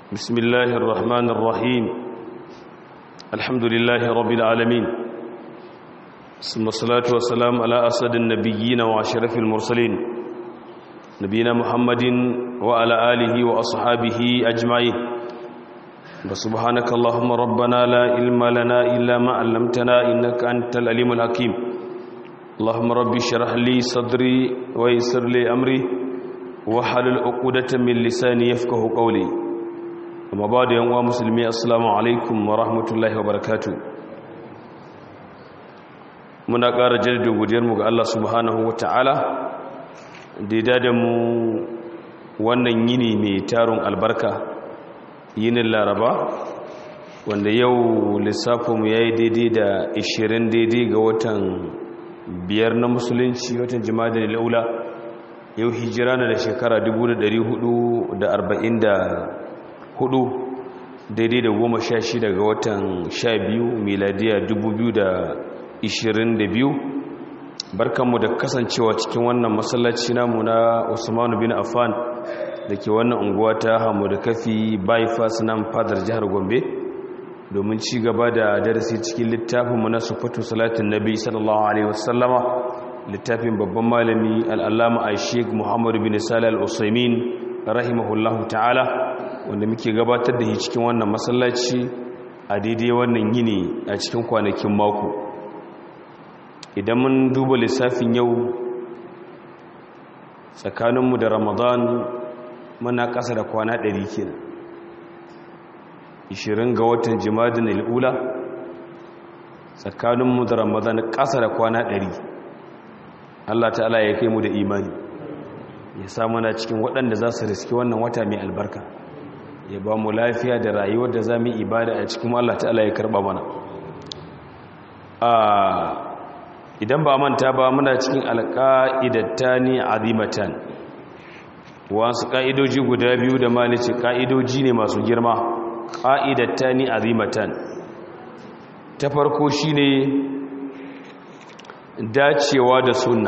بسم الله الرحمن الرحيم الحمد لله رب العالمين ثم الصلاة والسلام على أسد النبيين وأشرف المرسلين نبينا محمد وعلى آله وأصحابه أجمعين وسبحانك اللهم ربنا لا علم لنا إلا ما علمتنا إنك أنت العليم الحكيم اللهم ربي اشرح لي صدري ويسر لي أمري وحلل عقدة من لساني يفقه قولي amma ba da yanwa musulmi assalamu alaikum wa rahmatullahi wa barakatu muna ƙara jaddada godiyarmu ga Allah subhanahu wa ta'ala da ya da mu wannan yini mai tarun albarka yinin laraba wanda yau lissafinmu ya yi daidai da 20 daidai ga watan biyar na musulunci watan jima'a da laula yau hijira na da shekara 1440 hudu daidai da goma sha shida ga watan sha biyu miladiya dubu biyu da ishirin da biyu barkanmu da kasancewa cikin wannan masallaci namu na usmanu bin affan da ke wannan unguwa ta hamu da kafi bypass nan fadar jihar gombe domin ci gaba da darasi cikin littafinmu na sufatu salatin nabi sallallahu alaihi wasallama littafin babban malami al'allama a sheik muhammadu bin salih al-usaimin rahimahullahu ta'ala wanda muke gabatar da shi cikin wannan masallaci a daidai wannan yini a cikin kwanakin mako idan mun duba lissafin yau tsakaninmu da ramadan muna ƙasa da kwana ɗari kenan 20 ga watan jimadin al'ula tsakaninmu da ramadan ƙasa da kwana ɗari allah ta'ala ya kai mu da imani ya samu na cikin waɗanda za su riski wannan wata mai albarka ya ba mu lafiya da rayuwar da za mu ibada a cikin Allah ta'ala ya karɓa mana idan ba manta ba muna cikin alƙa'idatta ne azimatan wasu ƙa'idoji guda biyu da malice ƙa'idoji ne masu girma ƙa'idatta ne azimatan ta farko shi ne dacewa da sunna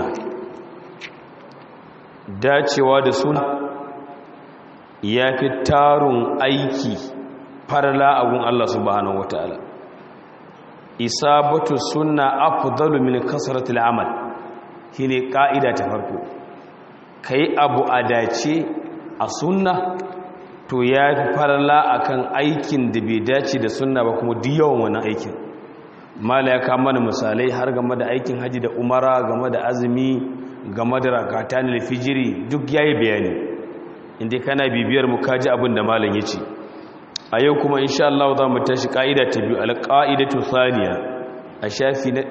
dacewa da sunna ya fi tarun aiki farla agun Allah subhanahu wataala isabatu sunna afdalu min kasratil amal shine kaida ta farko kai abu a dace a sunna to ya fi farla akan aikin da bai dace da sunna ba kuma duk yawan wannan aikin mala ya kama mana misalai har game da aikin haji da umara game da azumi game da rakatan fijiri duk yayi bayani inda kana bibiyar mu kaji abin da malam ya ce a yau kuma insha Allah za mu tashi ka'ida ta biyu alqaidatu thaniya a shafi na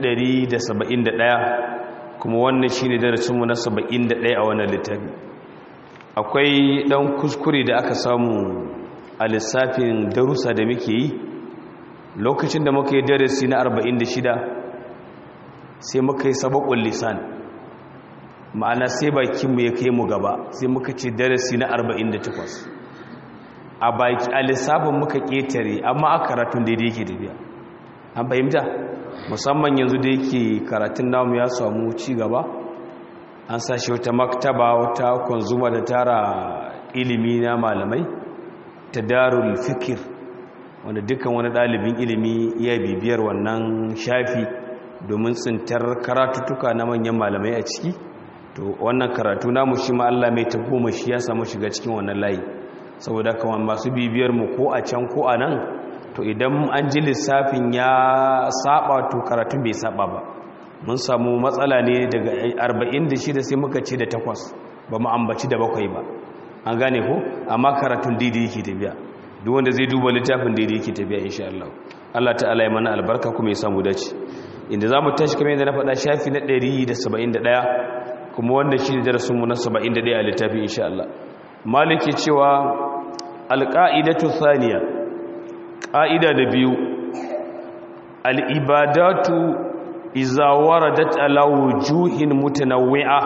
171 kuma wannan shine darasin mu na 71 a wannan littafi akwai dan kuskure da aka samu a lissafin darussa da muke yi lokacin da muka yi darasi na 46 sai muka yi sabaqul lisan ma'ana sai bakinmu ya kai mu gaba sai muka ce darasi na 48 a baki a lissafin muka ƙetare amma a karatun daidai yake tafiya an fahimta musamman yanzu da yake karatun namu ya samu ci gaba an sashi wata maktaba wata kwanzuma da tara ilimi na malamai ta darul fikir wanda dukkan wani ɗalibin ilimi ya bibiyar wannan shafi domin tsintar karatuttuka na manyan malamai a ciki to wannan karatu namu shi ma Allah mai ta goma shi ya samu shiga cikin wannan layi saboda kawai masu bibiyar mu ko a can ko a nan to idan an ji lissafin ya saba to karatun bai saba ba mun samu matsala ne daga 46 sai muka ce da takwas ba mu ambaci da bakwai ba an gane ko amma karatun daidai yake tafiya duk wanda zai duba littafin daidai yake tafiya insha Allah Allah ta'ala ya mana albarka kuma ya samu dace inda zamu tashi kamar yadda na faɗa shafi na 171 kuma wanda shi ne darasinmu na 71 a littafi insha Allah maliki cewa alƙa'idatu thaniya ƙa'ida da biyu al'ibadatu iza waradat ala wujuhin mutanawwi'a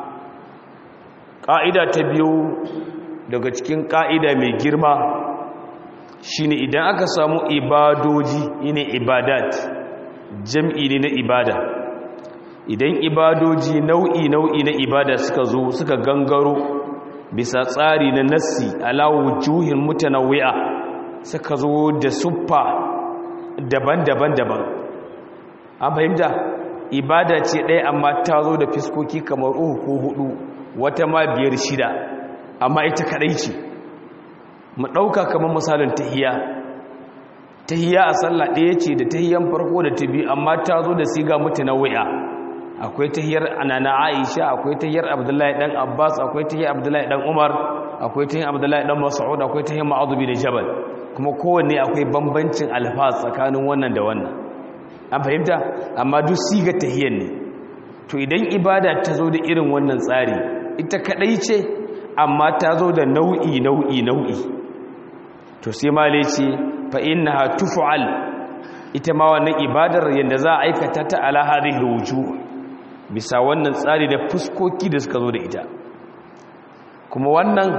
ƙa'ida ta biyu daga cikin ƙa'ida mai girma shine idan aka samu ibadoji ne ibadat jam'i ne na ibada idan ibadoji nau'i nau'i na ibada suka zo suka gangaro bisa tsari na nassi ala wujuhin mutanawwi'a suka zo da suffa daban-daban daban an fahimta ibada ce ɗaya amma ta zo da fiskoki kamar uku ko hudu wata ma biyar shida amma ita kadai ce mu ɗauka kamar misalin tahiya tahiya a sallah ɗaya ce da tahiyan farko da ta biyu amma ta zo da siga mutanawwi'a akwai tahiyar anana aisha akwai tahiyar abdullahi dan abbas akwai tahiyar abdullahi dan umar akwai tahiyar abdullahi dan mas'ud akwai tahiyar ma'adh bin jabal kuma kowanne akwai bambancin alfaz tsakanin wannan da wannan an fahimta amma duk siga tahiyar ne to idan ibada ta zo da irin wannan tsari ita kadai ce amma ta zo da nau'i nau'i nau'i to sai male ce fa innaha tuf'al ita ma wannan ibadar yanda za a aikata ta ala hadhihi wujuh bisa wannan tsari da fuskoki da suka zo da ita kuma wannan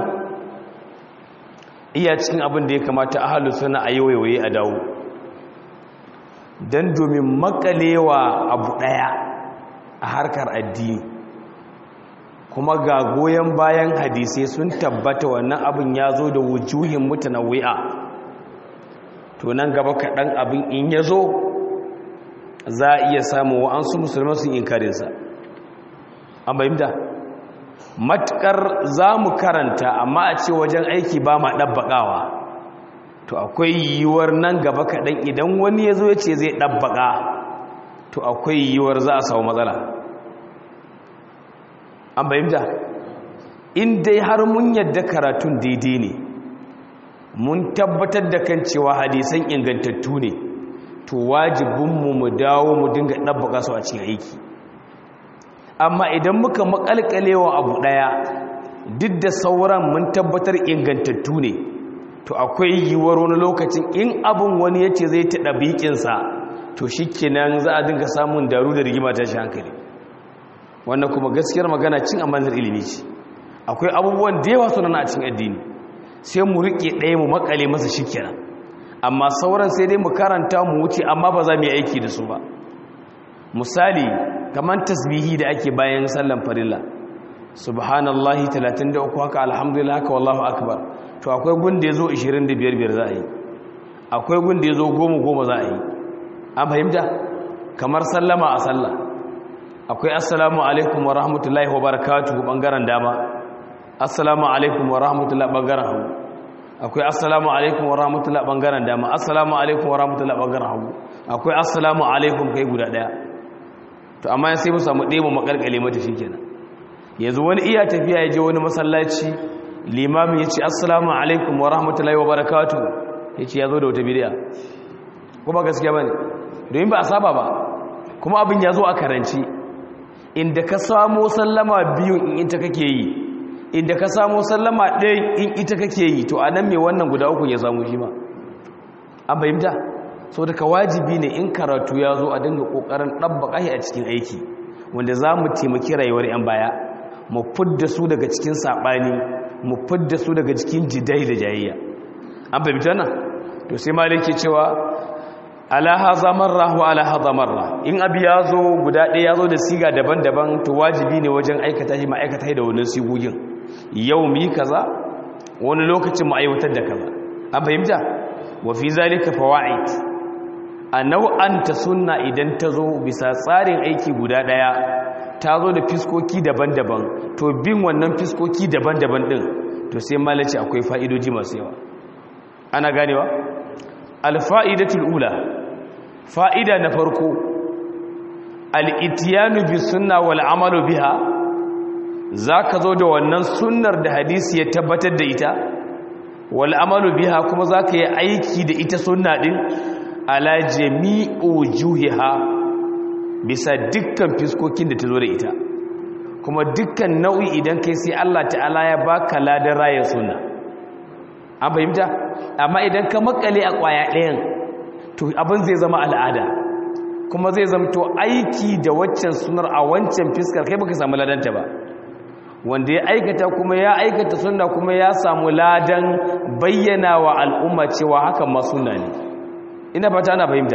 iya cikin abin da ya kamata ahalu suna a yawaye a dawo don domin makalewa abu ɗaya a harkar addini kuma ga goyon bayan hadisai sun tabbata wannan abin ya zo da wujuhin mutanawwi'a to nan gaba kaɗan abin in ya zo za a iya samun wa'ansu musulman sun inkarinsa an bayyanta matukar za mu karanta amma a ce wajen aiki ba ma ɗabbaƙawa to akwai yiwuwar nan gaba kaɗan idan wani ya zo ya ce zai ɗabbaƙa to akwai yiwuwar za a samu matsala an bayyanta in dai har mun yadda karatun daidai ne mun tabbatar da kan cewa hadisan ingantattu ne to wajibinmu mu dawo mu dinga ɗabbaƙa su a cikin aiki amma idan muka makalkalewa abu ɗaya duk da sauran mun tabbatar ingantattu ne to akwai yiwuwar wani lokacin in abin wani ya ce zai taɗa bikinsa to shi kenan za a dinga samun daru da rigima ta shi hankali wannan kuma gaskiyar magana cin amanar ilimi ce akwai abubuwan da yawa suna a cikin addini sai mu riƙe ɗaya mu makale masa shi kenan amma sauran sai dai mu karanta mu wuce amma ba za mu yi aiki da su ba misali kamar tasbihi da ake bayan sallan farilla subhanallahi 33 haka alhamdulillah haka wallahu akbar to akwai gunda yazo 25 biyar za a yi akwai gunda yazo 10 10 za a yi an fahimta kamar sallama a sallah akwai assalamu alaikum wa rahmatullahi wa barakatuhu bangaren dama assalamu alaikum wa rahmatullahi bangaren hagu akwai assalamu alaikum wa rahmatullahi bangaren dama assalamu alaikum wa rahmatullahi bangaren hagu akwai assalamu alaikum kai guda daya to amma sai mu samu ɗaya mu makalkale mata shikenan yanzu wani iya tafiya ya je wani masallaci limamin ya ce assalamu alaikum wa rahmatullahi wa barakatuh ya ce ya zo da wata bidiya kuma gaskiya ba ne domin ba a saba ba kuma abin ya zo a karanci inda ka samo sallama biyu in ita kake yi inda ka samo sallama ɗaya in ita kake yi to a nan mai wannan guda uku ya samu shi ma an fahimta so daga wajibi ne in karatu ya zo a dinga ƙoƙarin ɗabbaƙa a cikin aiki wanda za mu taimaki rayuwar 'yan baya mu fidda su daga cikin saɓani mu fidda su daga cikin jidai da jayayya an fahimta nan to sai maliki cewa ala haza marra wa ala haza marra in abi ya zo guda ɗaya ya zo da siga daban-daban to wajibi ne wajen aikata shi ma'aikata da wani sigogin yau mu yi kaza wani lokacin mu aiwatar da kaza an fahimta wa fi zalika fawaid a nau'anta sunna idan ta zo bisa tsarin aiki guda ɗaya ta zo da fiskoki daban-daban to bin wannan fiskoki daban-daban ɗin to sai malaci akwai fa'idoji masu yawa ana ganewa alfa'idatul ula fa'ida na farko al'itiyanu bi sunna wal amalu biha za ka zo da wannan sunnar da hadisi ya tabbatar da ita wal amalu biha kuma za ka yi aiki da ita sunna ɗin ala jami'u juhiha bisa dukkan fiskokin da ta zo da ita kuma dukkan nau'i idan kai sai Allah ta'ala ya baka ladan rayar sunna an fahimta amma idan ka makale a kwaya ɗayan to abin zai zama al'ada kuma zai zamto aiki da waccan sunar a wancan fiskar kai baka samu ladanta ba wanda ya aikata kuma ya aikata sunna kuma ya samu ladan bayyana wa al'umma cewa hakan ma sunna ne ina fata ana fahimta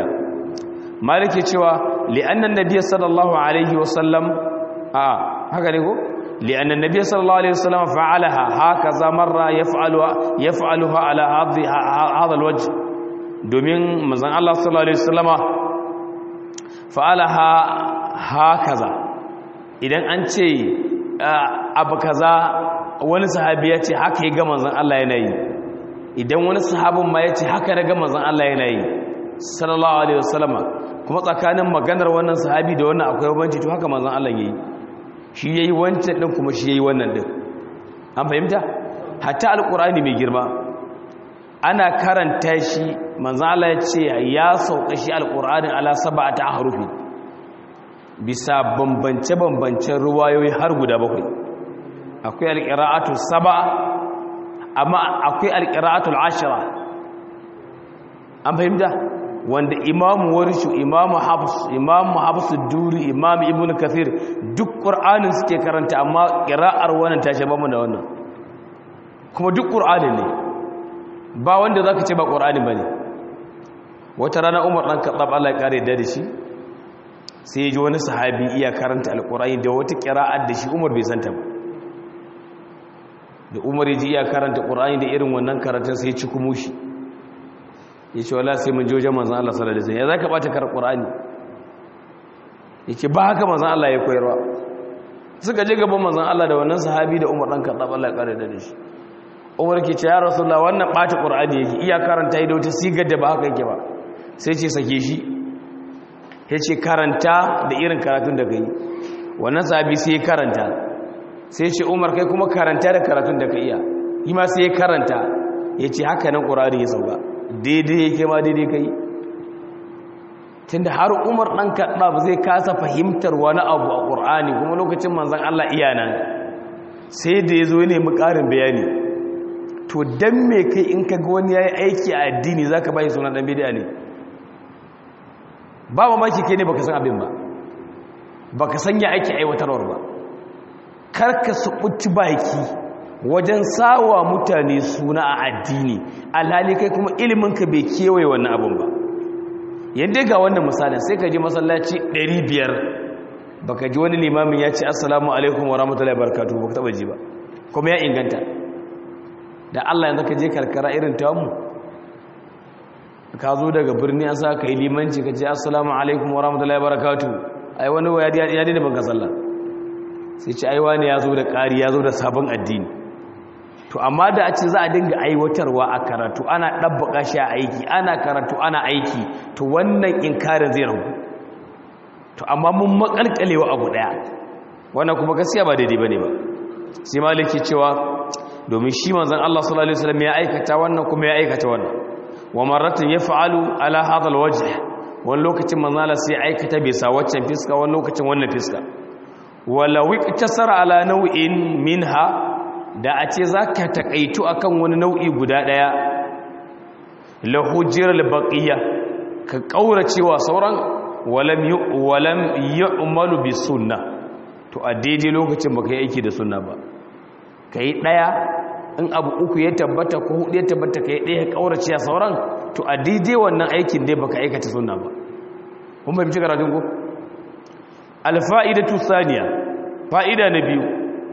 malike cewa li'annan nabiyyi sallallahu alaihi wasallam a haka ne ko لأن النبي صلى الله عليه وسلم فعلها هكذا مرة يفعلها يفعلها على هذا الوجه domin manzon Allah sallallahu alaihi wasallama fa'alaha hakaza idan an ce abu kaza wani sahabi ya ce haka ya ga manzon Allah yana yi idan wani sahabin ma ya ce haka na ga manzon Allah yana yi sallallahu alaihi wasallama kuma tsakanin maganar wannan sahabi da wannan akwai banci to haka manzon Allah yayi shi yayi wancan din kuma shi yayi wannan din an fahimta hatta alqur'ani mai girma ana karanta shi manzon Allah ya ce ya sauka shi alqur'ani ala sab'ati ahrufi bisa bambance bambancen ruwayoyi har guda bakwai akwai alqira'atu sab'a amma akwai alqira'atu ashra an fahimta wanda imamu warshu imamu hafs imamu hafs duri imamu ibnu kathir duk qur'anin suke karanta amma qira'ar wannan ta shaba mu da wannan kuma duk qur'anin ne ba wanda zaka ce ba qur'ani bane wata rana umar dan kaddab Allah ya kare da shi sai ya ji wani sahabi iya karanta alqur'ani da wata qira'ar da shi umar bai santa ba da umar ya ji iya karanta qur'ani da irin wannan karatun sai ya ci kumushi ya ce wala sai mun ji wajen manzan Allah sallallahu alaihi wasallam ya zaka bata karar Qur'ani yake ba haka manzan Allah ya koyarwa suka je gaban manzan Allah da wannan sahabi da Umar dan Khattab Allah ya kare da shi Umar ke ce ya Rasulullah wannan bata Qur'ani yake iya karanta da wata sigar da ba haka yake ba sai ce sake shi ya ce karanta da irin karatun da kai wannan sahabi sai ya karanta sai ce Umar kai kuma karanta da karatun da ka iya yi ma sai ya karanta ya ce haka nan Qur'ani ya sauka daidai yake ma daidai kai tunda har umar ɗan kaɗa ba zai kasa fahimtar wani abu a ƙur'ani kuma lokacin manzan Allah iya nan sai da ya zo ne mu ƙarin bayani to don me kai in ka ga wani ya yi aiki a addini za ka bayi suna ɗan bidiya ne ba mamaki kai ne baka san abin ba baka san ya aiki aiwatarwar ba karka su ɓuci baki wajen sawa mutane suna a addini alhali kai kuma iliminka bai kewaye wannan abin ba yadda ga wannan misalin sai ka ji masallaci 500 baka ji wani limamin ya ce assalamu alaikum wa rahmatullahi barakatuhu baka taba ji ba kuma ya inganta da Allah yanzu ka je karkara irin tamu ka zo daga birni an sa ka yi limanci ka ce assalamu alaikum wa rahmatullahi barakatuhu ai wani ya daina banka sallah sai ce aiwa ne ya zo da ƙari ya zo da sabon addini to amma da a ce za a dinga aiwatarwa a karatu ana ɗabbaka shi a aiki ana karatu ana aiki to wannan inkarin zai ragu to amma mun makalkalewa abu ɗaya wannan kuma gaskiya ba daidai bane ba sai maliki cewa domin shi manzon Allah sallallahu alaihi wasallam ya aikata wannan kuma ya aikata wannan wa marratan yaf'alu ala hadha alwajh wani lokacin manzon Allah sai aikata bisa waccan fiska wani lokacin wannan fiska wala wiqtasara ala naw'in minha da a ce za ka taƙaitu a kan wani nau'i guda ɗaya lahujiyar baƙiya ka ƙaura cewa sauran walam yi umaru bi sunna to a daidai lokacin ba ka yi aiki da sunna ba ka yi ɗaya in abu uku ya tabbata ko hudu ya tabbata ka yi ɗaya ƙaura cewa sauran to a daidai wannan aikin dai ba ka aikata sunna ba kun fahimci karatun ku alfa'idatu saniya fa'ida na biyu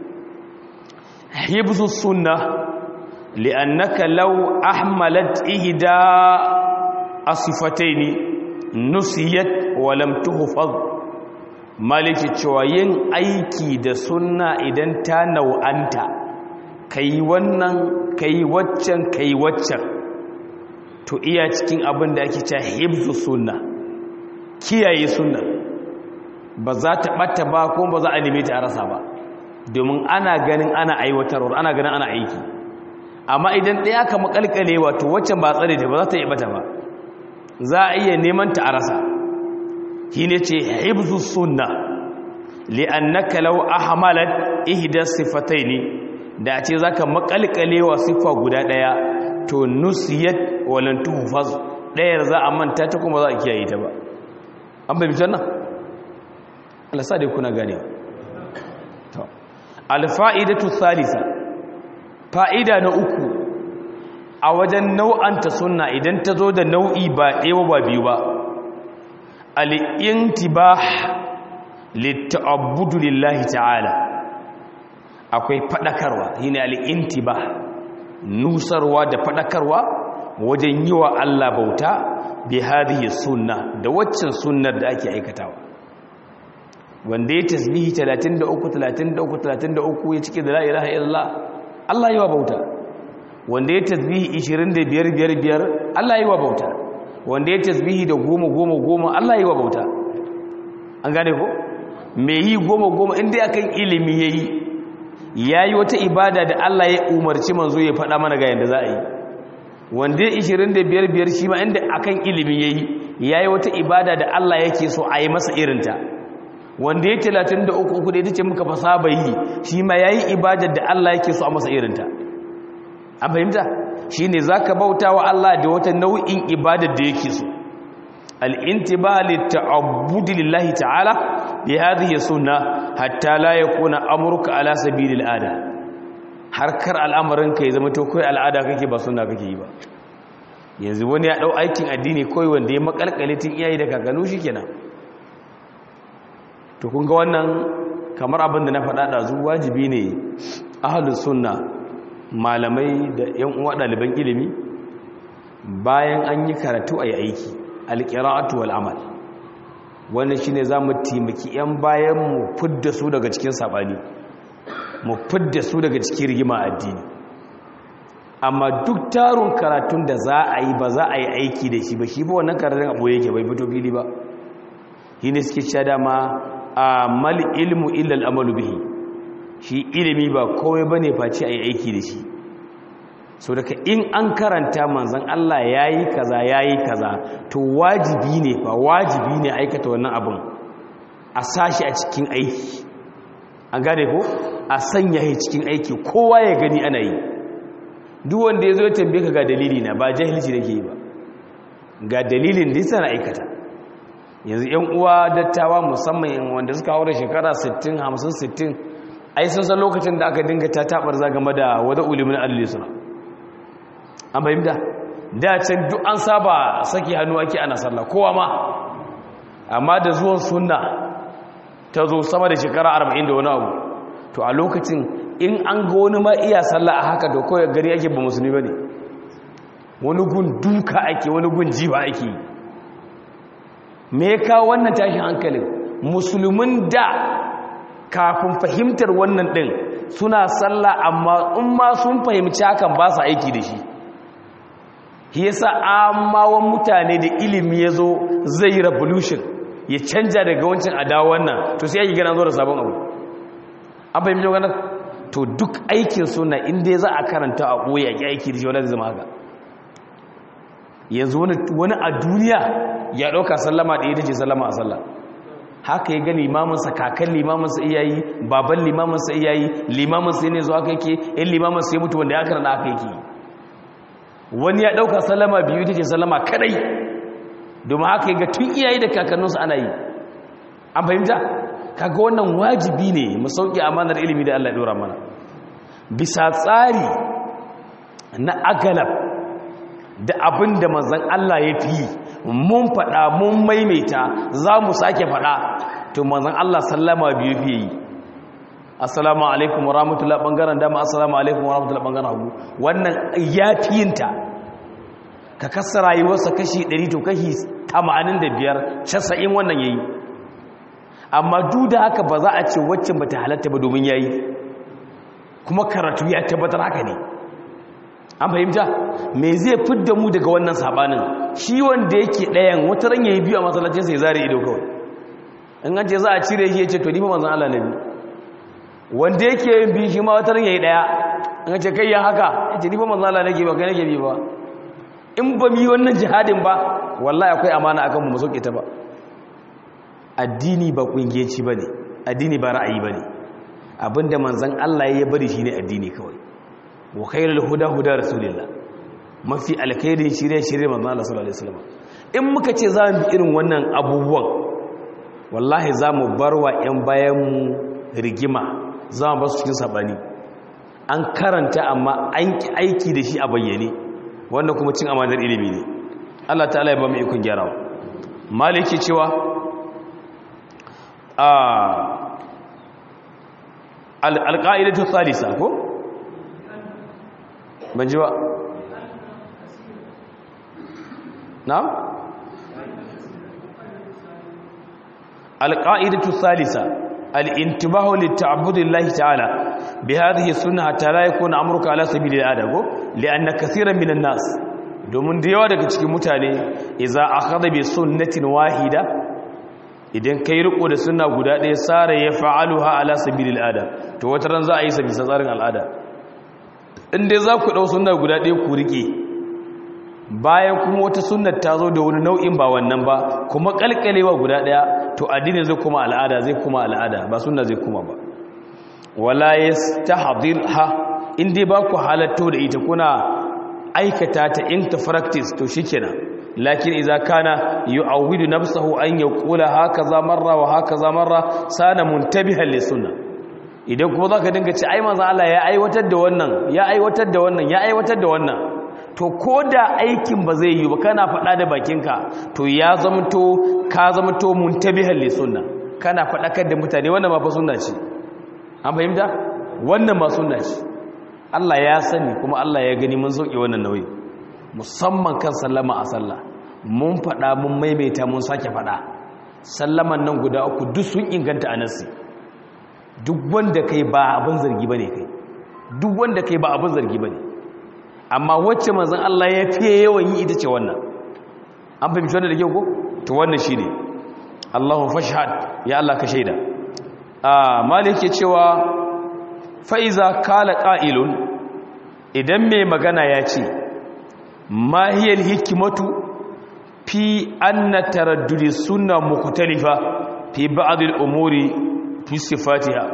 حفظ السنة لأنك لو أحملت إهدى الصفتين نسيت ولم تحفظ مالك cewayin aiki da sunna idan ta nau'anta kai wannan kai waccan kai waccan to iya cikin abin da ake cewa hibzu sunna kiyaye sunna ba za ta bata ba ko ba za a neme ta a rasa ba domin ana ganin ana aiwatarwa ana ganin ana aiki amma idan ɗaya ka makalkale wato waccan ba tsare ta ba za ta yi bata ba za a iya neman ta a rasa shi ne ce hibzu sunna li'annaka law ahmalat ihda sifataini da a ce zaka makalkale wa siffa guda ɗaya to nusiyat walan tuhfaz ɗayar za a manta ta kuma za a kiyaye ta ba an bai bitan nan Allah sa dai kuna gane alfa'idatu salisa fa'ida na uku a wajen nau'anta sunna idan ta zo da nau'i ba ɗaya ba biyu ba al'intiba litta'abudu lillahi ta'ala akwai fadakarwa shine al-intiba nusarwa da fadakarwa wajen yi wa Allah bauta bi hadhihi sunna da waccan sunnar da ake aikatawa wanda ya tasbihi 33 33 33 ya cike da la ilaha illallah Allah yi wa bauta wanda ya tasbihi 25 biyar biyar Allah yi wa bauta wanda ya tasbihi da goma goma goma Allah yi wa bauta an gane ko me yi goma goma inda akan ilimi yayi yayi wata ibada da Allah ya umarci manzo ya faɗa mana ga yanda za a yi wanda ya 25 biyar shi ma inda akan ilimi yayi yayi wata ibada da Allah yake so a yi masa irinta wanda ya 33 uku da ita ce muka fasa bai yi shi ma yayi ibadar da Allah yake so a masa irinta an fahimta shine zaka bauta wa Allah da wata nau'in ibadar da yake so al-intiba lit-ta'abbud lillahi ta'ala bi hadhihi sunnah hatta la yakuna amruka ala sabilil ada harkar al'amarin ka ya zama to kai al'ada kake ba sunna kake yi ba yanzu wani ya dau aikin addini koi wanda ya makalkale tun iyaye da kakanu shikenan to kun ga wannan kamar abin da na faɗa ɗazu wajibi ne ahalus sunna malamai da yan uwa ɗaliban ilimi bayan an yi karatu a yi aiki alƙira'atu wal amal wannan shine za mu taimaki 'yan bayan mu fidda su daga cikin saɓani mu fidda su daga cikin rigima addini amma duk tarun karatun da za a yi ba za a yi aiki da shi ba shi ba wannan karatun abu yake bai fito fili ba shi ne suke sha dama a mal ilmu illal amalu bihi shi ilimi ba kowai bane face ayi aiki da shi so daga in an karanta manzon Allah yayi kaza yayi kaza to wajibi ne fa wajibi ne aikata wannan abun a sashi a cikin aiki an gane ko a sanya shi cikin aiki kowa ya gani ana yi duk wanda yazo ya tambaye ka ga dalili na ba jahilci nake yi ba ga dalilin da yasa na aikata yanzu yan uwa dattawa musamman wanda suka haura shekara 60 50 60 ai sun san lokacin da aka dinga ta tabar za game da wada ulimin adli suna an fahimta da can duk an saba saki hannu ake ana sallah kowa ma amma da zuwan sunna ta zo sama da shekara 40 da wani abu to a lokacin in an ga wani ma iya sallah a haka da kawai gari ake ba musulmi bane wani gun duka ake wani gun jiba ake yi me ya kawo wannan tashin hankalin musulmin da kafin fahimtar wannan ɗin suna sallah amma in ma sun fahimci hakan ba su aiki da shi yasa amawan mutane da ilimi ya zo zai yi revolution ya canja daga wancan adawa wannan to sai ake gana zo da sabon abu an fahimci wannan to duk aikin suna inda za a karanta a ɓoye a aiki da shi wani zama haka yanzu wani a duniya ya ɗauka sallama ɗaya take sallama a sallah haka ya ga limaminsa kakan limaminsa iyayi baban limaminsa iyayi limaminsa ne zuwa kai ke in limaminsa ya mutu wanda ya karna aka yake wani ya ɗauka sallama biyu take sallama kadai domin haka ya ga tun iyayi da kakanninsu ana yi an fahimta kaga wannan wajibi ne mu sauƙi amanar ilimi da Allah ya ɗora mana bisa tsari na agalab da abin da manzan Allah ya fi mun faɗa mun maimaita za mu sake faɗa to manzan Allah sallama biyu fiye yi assalamu alaikum wa rahmatullahi ɓangaren dama assalamu alaikum wa rahmatullahi ɓangaren hagu wannan ya fi yinta ka kasa rayuwarsa kashi 100 to kashi 85 casa'in wannan ya yi amma duk da haka ba za a ce waccan ba ta halatta ba domin ya yi kuma karatu ya tabbatar haka ne an fahimta me zai fidda mu daga wannan sabanin shi wanda yake ɗayan wata ran yayi biyu a masallacin sai zare ido kawai in an ce za a cire shi yace to ni fa manzon Allah nabi wanda yake yin biyu shi ma wata ran yayi daya in ce kai ya haka yace ni fa manzon Allah nake ba kai nake bi ba in ba mi wannan jihadin ba wallahi akwai amana akan mu mu sauke ta ba addini ba kungiyeci bane addini ba ra'ayi bane abinda manzon Allah ya bari shine addini kawai wa khairul huda huda rasulillah mafi alkhairin shirye shirye manzo Allah sallallahu alaihi wasallam in muka ce za mu bi irin wannan abubuwan wallahi za mu barwa yan bayan mu rigima za mu basu cikin sabani an karanta amma an ki aiki da shi a bayyane wannan kuma cin amanar ilimi ne Allah ta'ala ya ba mu ikon gyarawa maliki cewa a alqaidatu thalitha ko ban ji ba na'am alqaidatu thalitha al-intibahu li-ta'budillahi ta'ala bi hadhihi sunnah hatta la yakuna amruka ala sabili al-ada ko li'anna kaseeran minan nas domin da yawa daga cikin mutane idza akhadha bi sunnatin wahida idan kai riko da sunna guda ɗaya sare ya fa'aluha ala sabili al-ada to wata ran za a yi sa bisa tsarin al'ada in dai za ku dau sunna guda ɗaya ku rike bayan kuma wata sunnar ta zo da wani nau'in ba wannan ba kuma kalkalewa guda ɗaya to addini zai kuma al'ada zai kuma al'ada ba sunna zai kuma ba wala yastahdhirha in dai ba ku halatto da ita kuna aikata ta into practice to shikenan lakin idza kana yu'awwidu nafsahu an yaqula hakaza marra wa hakaza marra sana muntabihan li sunna idan kuma zaka dinga ci ai manzo Allah ya aiwatar da wannan ya aiwatar da wannan ya aiwatar da wannan to koda aikin ba zai yi ba kana faɗa da bakinka to ya zamto ka zamto muntabihan li sunna kana faɗakar da mutane wannan ma fa sunna ce an fahimta wannan ma sunna ce Allah ya sani kuma Allah ya gani mun sauke wannan nauyi musamman kan sallama a sallah mun faɗa mun maimaita mun sake faɗa sallaman nan guda uku duk sun inganta a nasi duk wanda kai ba abin zargi bane kai duk wanda kai ba abin zargi bane amma wacce manzon Allah ya fiye yawan yi ita ce wannan an fahimci wannan da kyau ko to wannan shine Allahu fashhad ya Allah ka shaida ah malik ya cewa fa'iza kala ƙa'ilun idan mai magana ya ce mahiyar hikimatu fi an na taraddudi suna mukutalifa fi ba'adul umuri fi sifatiha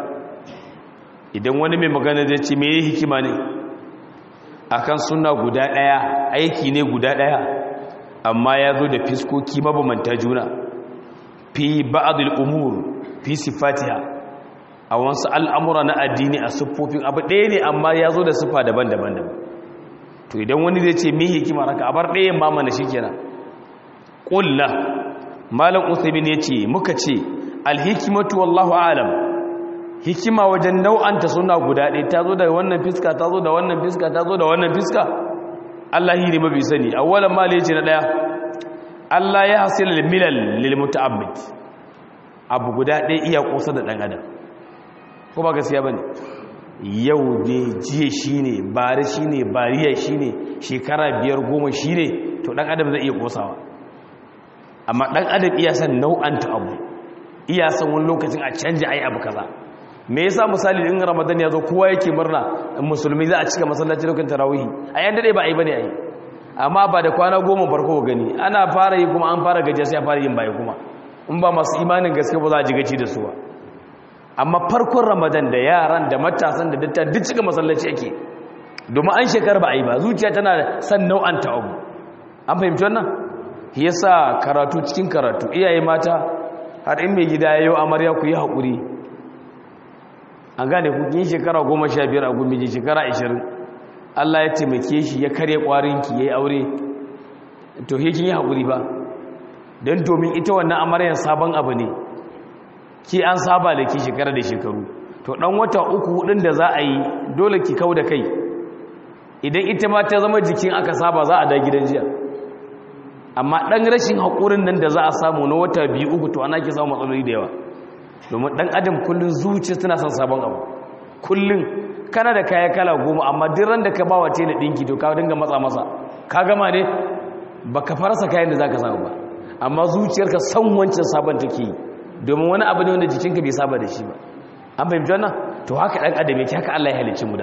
idan wani mai magana zai ce mai hikima ne akan suna guda ɗaya aiki ne guda ɗaya amma ya zo da fiskoki mabamanta juna fi ba'adul umuri fi sifatiha a wasu al'amura na addini a siffofin abu ɗaya ne amma ya zo da siffa daban-daban daban to idan wani zai ce mai hikima raka a bar ɗayan mamana shi kenan ƙulla malam usaimin ya ce muka ce alhikimatu wallahu alam hikima wajen nau'anta suna guda ɗaya ta zo da wannan fiska ta zo da wannan fiska ta zo da wannan fiska allah yi ne mafi sani awwalan mali ya ce na ɗaya allah ya hasila milal lil muta'abbid abu guda ɗaya iya ƙosa da ɗan adam ko ba gaskiya bane yau ne jiya shine bari shine bariya shine shekara biyar goma shine to dan adam zai iya kosawa amma dan adam iya san nau'anta abu iya san wani lokacin a canja ai abu kaza me yasa misali in ramadan ya zo kowa yake murna musulmi za a cika masallaci lokacin tarawih a yan dade ba ai bane ai amma ba da kwana goma farko gani ana fara yi kuma an fara gajiya sai a fara yin baya kuma in ba masu imanin gaske ba za a ji gaci da su ba amma farkon ramadan da yaran da matasan da datta duk cika masallaci yake domin an shekar ba a yi ba zuciya tana san nau'an abu an fahimci wannan yasa karatu cikin karatu iyaye mata har in mai gida yau amarya ku yi haƙuri an gane ku yin shekara goma sha biyar a gumi shekara ashirin allah ya taimake shi ya karya ƙwarinki ya yi aure to hekin yi haƙuri ba don domin ita wannan amaryan sabon abu ne ki an saba da ki shekara da shekaru to dan wata uku hudun da za a yi dole ki kau da kai idan ita ma ta zama jikin aka saba za a da gidan jiya amma dan rashin haƙurin nan da za a samu na wata biyu uku to ana ki samu matsaloli da yawa domin dan adam kullun zuciya tana son sabon abu kullun kana da kaya kala goma amma duk ran da ka ba wace na dinki to ka dinga matsa masa ka gama ne baka farasa kayan da zaka samu ba amma zuciyarka san wancan sabon take yi domin wani abu ne wanda jikinka bai saba da shi ba an fahimci wannan to haka dan adam yake haka Allah ya halicci mu da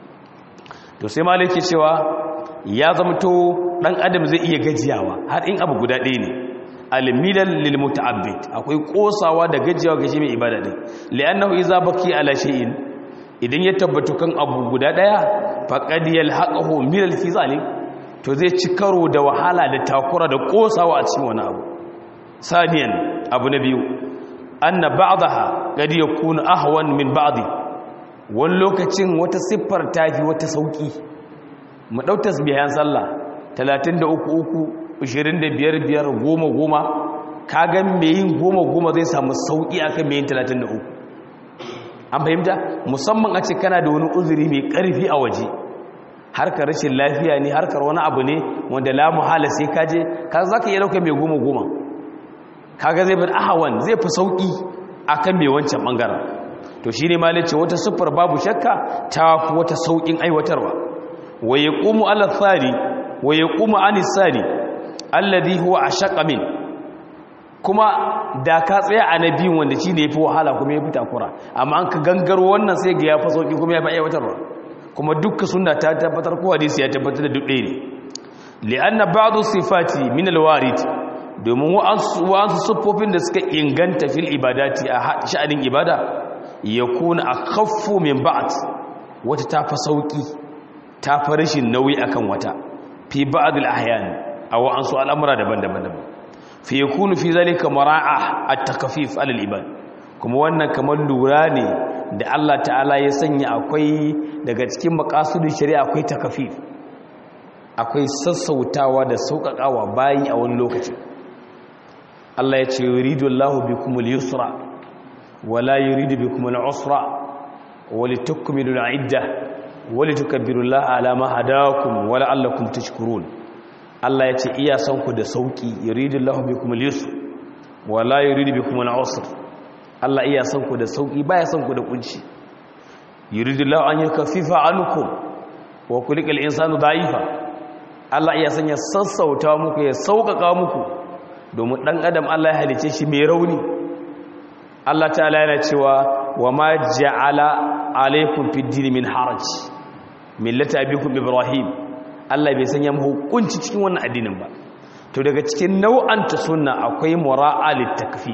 to sai malaki cewa ya zamto dan adam zai iya gajiyawa har in abu guda ɗaya ne almilal lil muta'abbid akwai kosawa da gajiyawa ga shi mai ibada din li'annahu idza baki ala shay'in idan ya tabbatu kan abu guda ɗaya faqad yalhaqahu milal fi zalim to zai ci karo da wahala da takura da kosawa a cikin wani abu saniyan abu na biyu anna ba'daha qad yakunu ahwan min ba'di wani lokacin wata siffar tafi wata sauki mu dau tasbihan sallah 33 3 25 5 10 10 kaga me yin 10 10 zai samu sauki akan me yin 33 an fahimta musamman a ce kana da wani uzuri mai ƙarfi a waje harkar rashin lafiya ne harkar wani abu ne wanda la muhala sai ka je ka za ka iya ɗauka mai goma goma kaga zai bin ahawan zai fi sauƙi akan mai wancan ɓangaren to shi ne malice wata siffar babu shakka ta fi wata sauƙin aiwatarwa wa ya ƙumu alathari wa ya ƙumu anisari alladhi huwa ashaqqa min kuma da ka tsaya a nabiyin wanda shi ne ya fi wahala kuma ya fi takura amma an ka gangaro wannan sai ga ya fi sauƙi kuma ya fi aiwatarwa kuma dukkan sunna ta tabbatar ko hadisi ya tabbatar da duk ɗaya ne li'anna ba'du sifati min alwarid domin wa'ansu siffofin da suka inganta fil ibadati a sha'anin ibada yakuna akhaffu min ba'd wata ta fa sauki ta fa rashin nauyi akan wata fi ba'd al-ahyan aw wa'ansu al'amura daban-daban daban fi yakunu fi zalika mara'a at-takfif al-ibad kuma wannan kamar lura ne da Allah ta'ala ya sanya akwai daga cikin makasudin shari'a akwai takafif akwai sassautawa da sauƙaƙawa bayi a wani lokaci Allah ya ce yuridu Allahu bikumul yusra wala yuridu bikumul usra walitukmilu al-idda walitukabbiru Allah ala ma hadakum wa la'allakum tashkurun Allah ya ce iya son ku da sauki yuridu Allahu bikumul yusra wala yuridu bikumul usra Allah iya son ku da sauki baya son ku da kunci yuridullahu an yakaffifa ankum wa kulikal insanu da'ifa Allah iya sanya sassauta muku ya sauƙaƙa muku domin dan adam Allah ya halice shi mai rauni Allah ta'ala yana cewa wa ma ja'ala alaykum fid din min haraj millata abikum ibrahim Allah bai sanya muku hukunci cikin wannan addinin ba to daga cikin nau'anta sunna akwai mura'a litakfif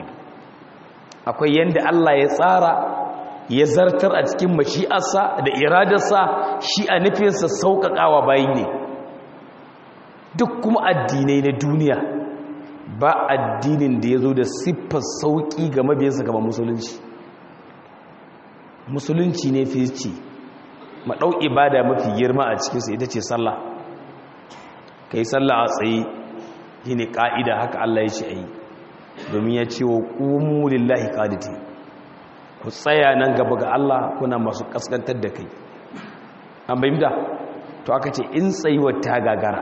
akwai yadda Allah ya tsara ya zartar a cikin mashi'arsa da iradarsa shi a nufinsa sauƙaƙawa bayi ne duk kuma addinai na duniya ba addinin da ya zo da siffar sauƙi ga mabiyansa gaba musulunci musulunci ne fi ce maɗau ibada mafi girma a cikinsa ita ce sallah ka yi sallah a tsaye shi ne ƙa'ida haka Allah ya ce a yi domin ya ce wa ƙumu lillahi ƙaditi ku tsaya nan gaba ga Allah kuna masu ƙasƙantar da kai an bayi da to aka ce in tsayuwar ta gagara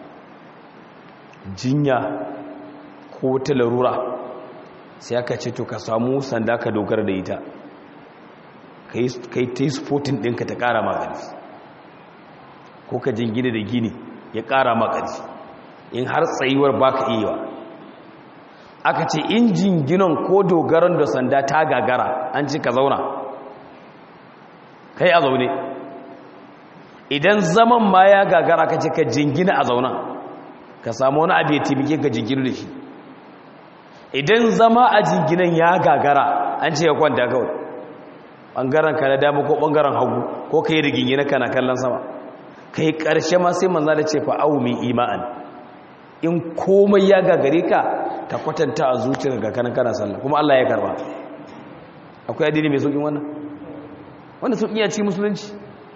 jinya ko ta larura sai aka ce to ka samu sanda ka dogara da ita ka yi ta yi sportin ɗinka ta ƙara magani ko ka jingina da gini ya ƙara magani in har tsayuwar ba ka iya aka ce injin ginon ko dogaron da sanda ta gagara an ci ka zauna kai a zaune idan zaman ma ya gagara ka ce ka jingina a zauna ka samu wani abu ya taimake ka jingina da shi idan zama a jinginan ya gagara an ce ya kwanta kawai ɓangaren ka na dama ko ɓangaren hagu ko ka yi da gingina kana kallon sama ka yi ƙarshe ma sai manza da ce fa'awu min ima'an in komai ya gagare ka ka kwatanta a zuciyar ga kanan kana sallah kuma Allah ya karba akwai addini mai saukin wannan wanda sauƙi ya ci musulunci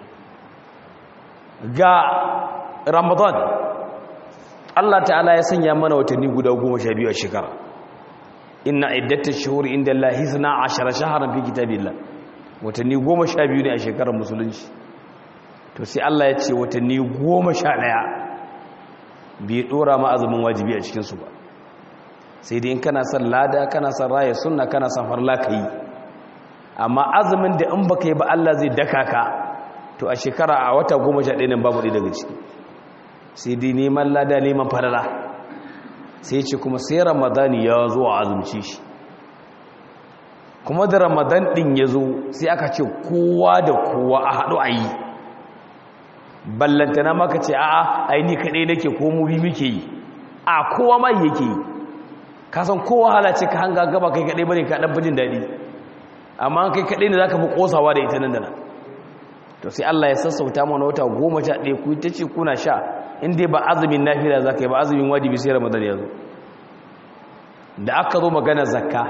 ga ramadan Allah ta'ala ya sanya mana watanni guda goma sha biyu a shekara inna iddata shuhuri inda Allah hisna ashara shaharan fi kitabillah watanni goma sha biyu ne a shekarar musulunci to sai Allah ya ce watanni goma sha ɗaya bai ɗora ma azumin wajibi a cikinsu ba sai dai in kana son lada kana son raya sunna kana son farla ka yi amma azumin da in baka yi ba Allah zai daka ka to a shekara a wata goma sha ɗaya nan babu ɗaya daga ciki sai dai neman lada neman farala sai ce kuma sai ramadani ya zo a azumci shi kuma da ramadan ɗin ya zo sai aka ce kowa da kowa a haɗu a yi ballantana maka ce a'a ai ni kaɗai nake ko mu bi muke yi a kowa ma yake yi kasan kowa halace ka hanga gaba kai kaɗai bane ka ɗan bijin daɗi amma kai kaɗai ne za ka fi ƙosawa da ita nan da nan to sai Allah ya sassauta mana wata goma sha ɗaya ku ta ce kuna sha in dai ba azumin nafila za ka yi ba azumin wajibi sai ramadan ya zo da aka zo magana zakka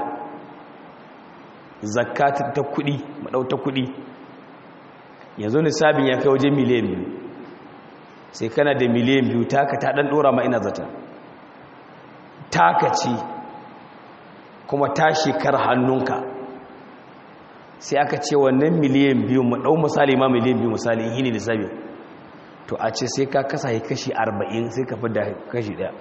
zakka ta kuɗi maɗauta kuɗi yanzu nisabin ya kai waje miliyan biyu sai kana da miliyan biyu taka ta ɗan ɗora ma ina zata taka ce kuma ta shekar hannunka sai aka ce wannan miliyan biyu mu ɗau misali ma miliyan biyu misali in hini lissafi to a ce sai ka kasa yi kashi arba'in sai ka fi da kashi ɗaya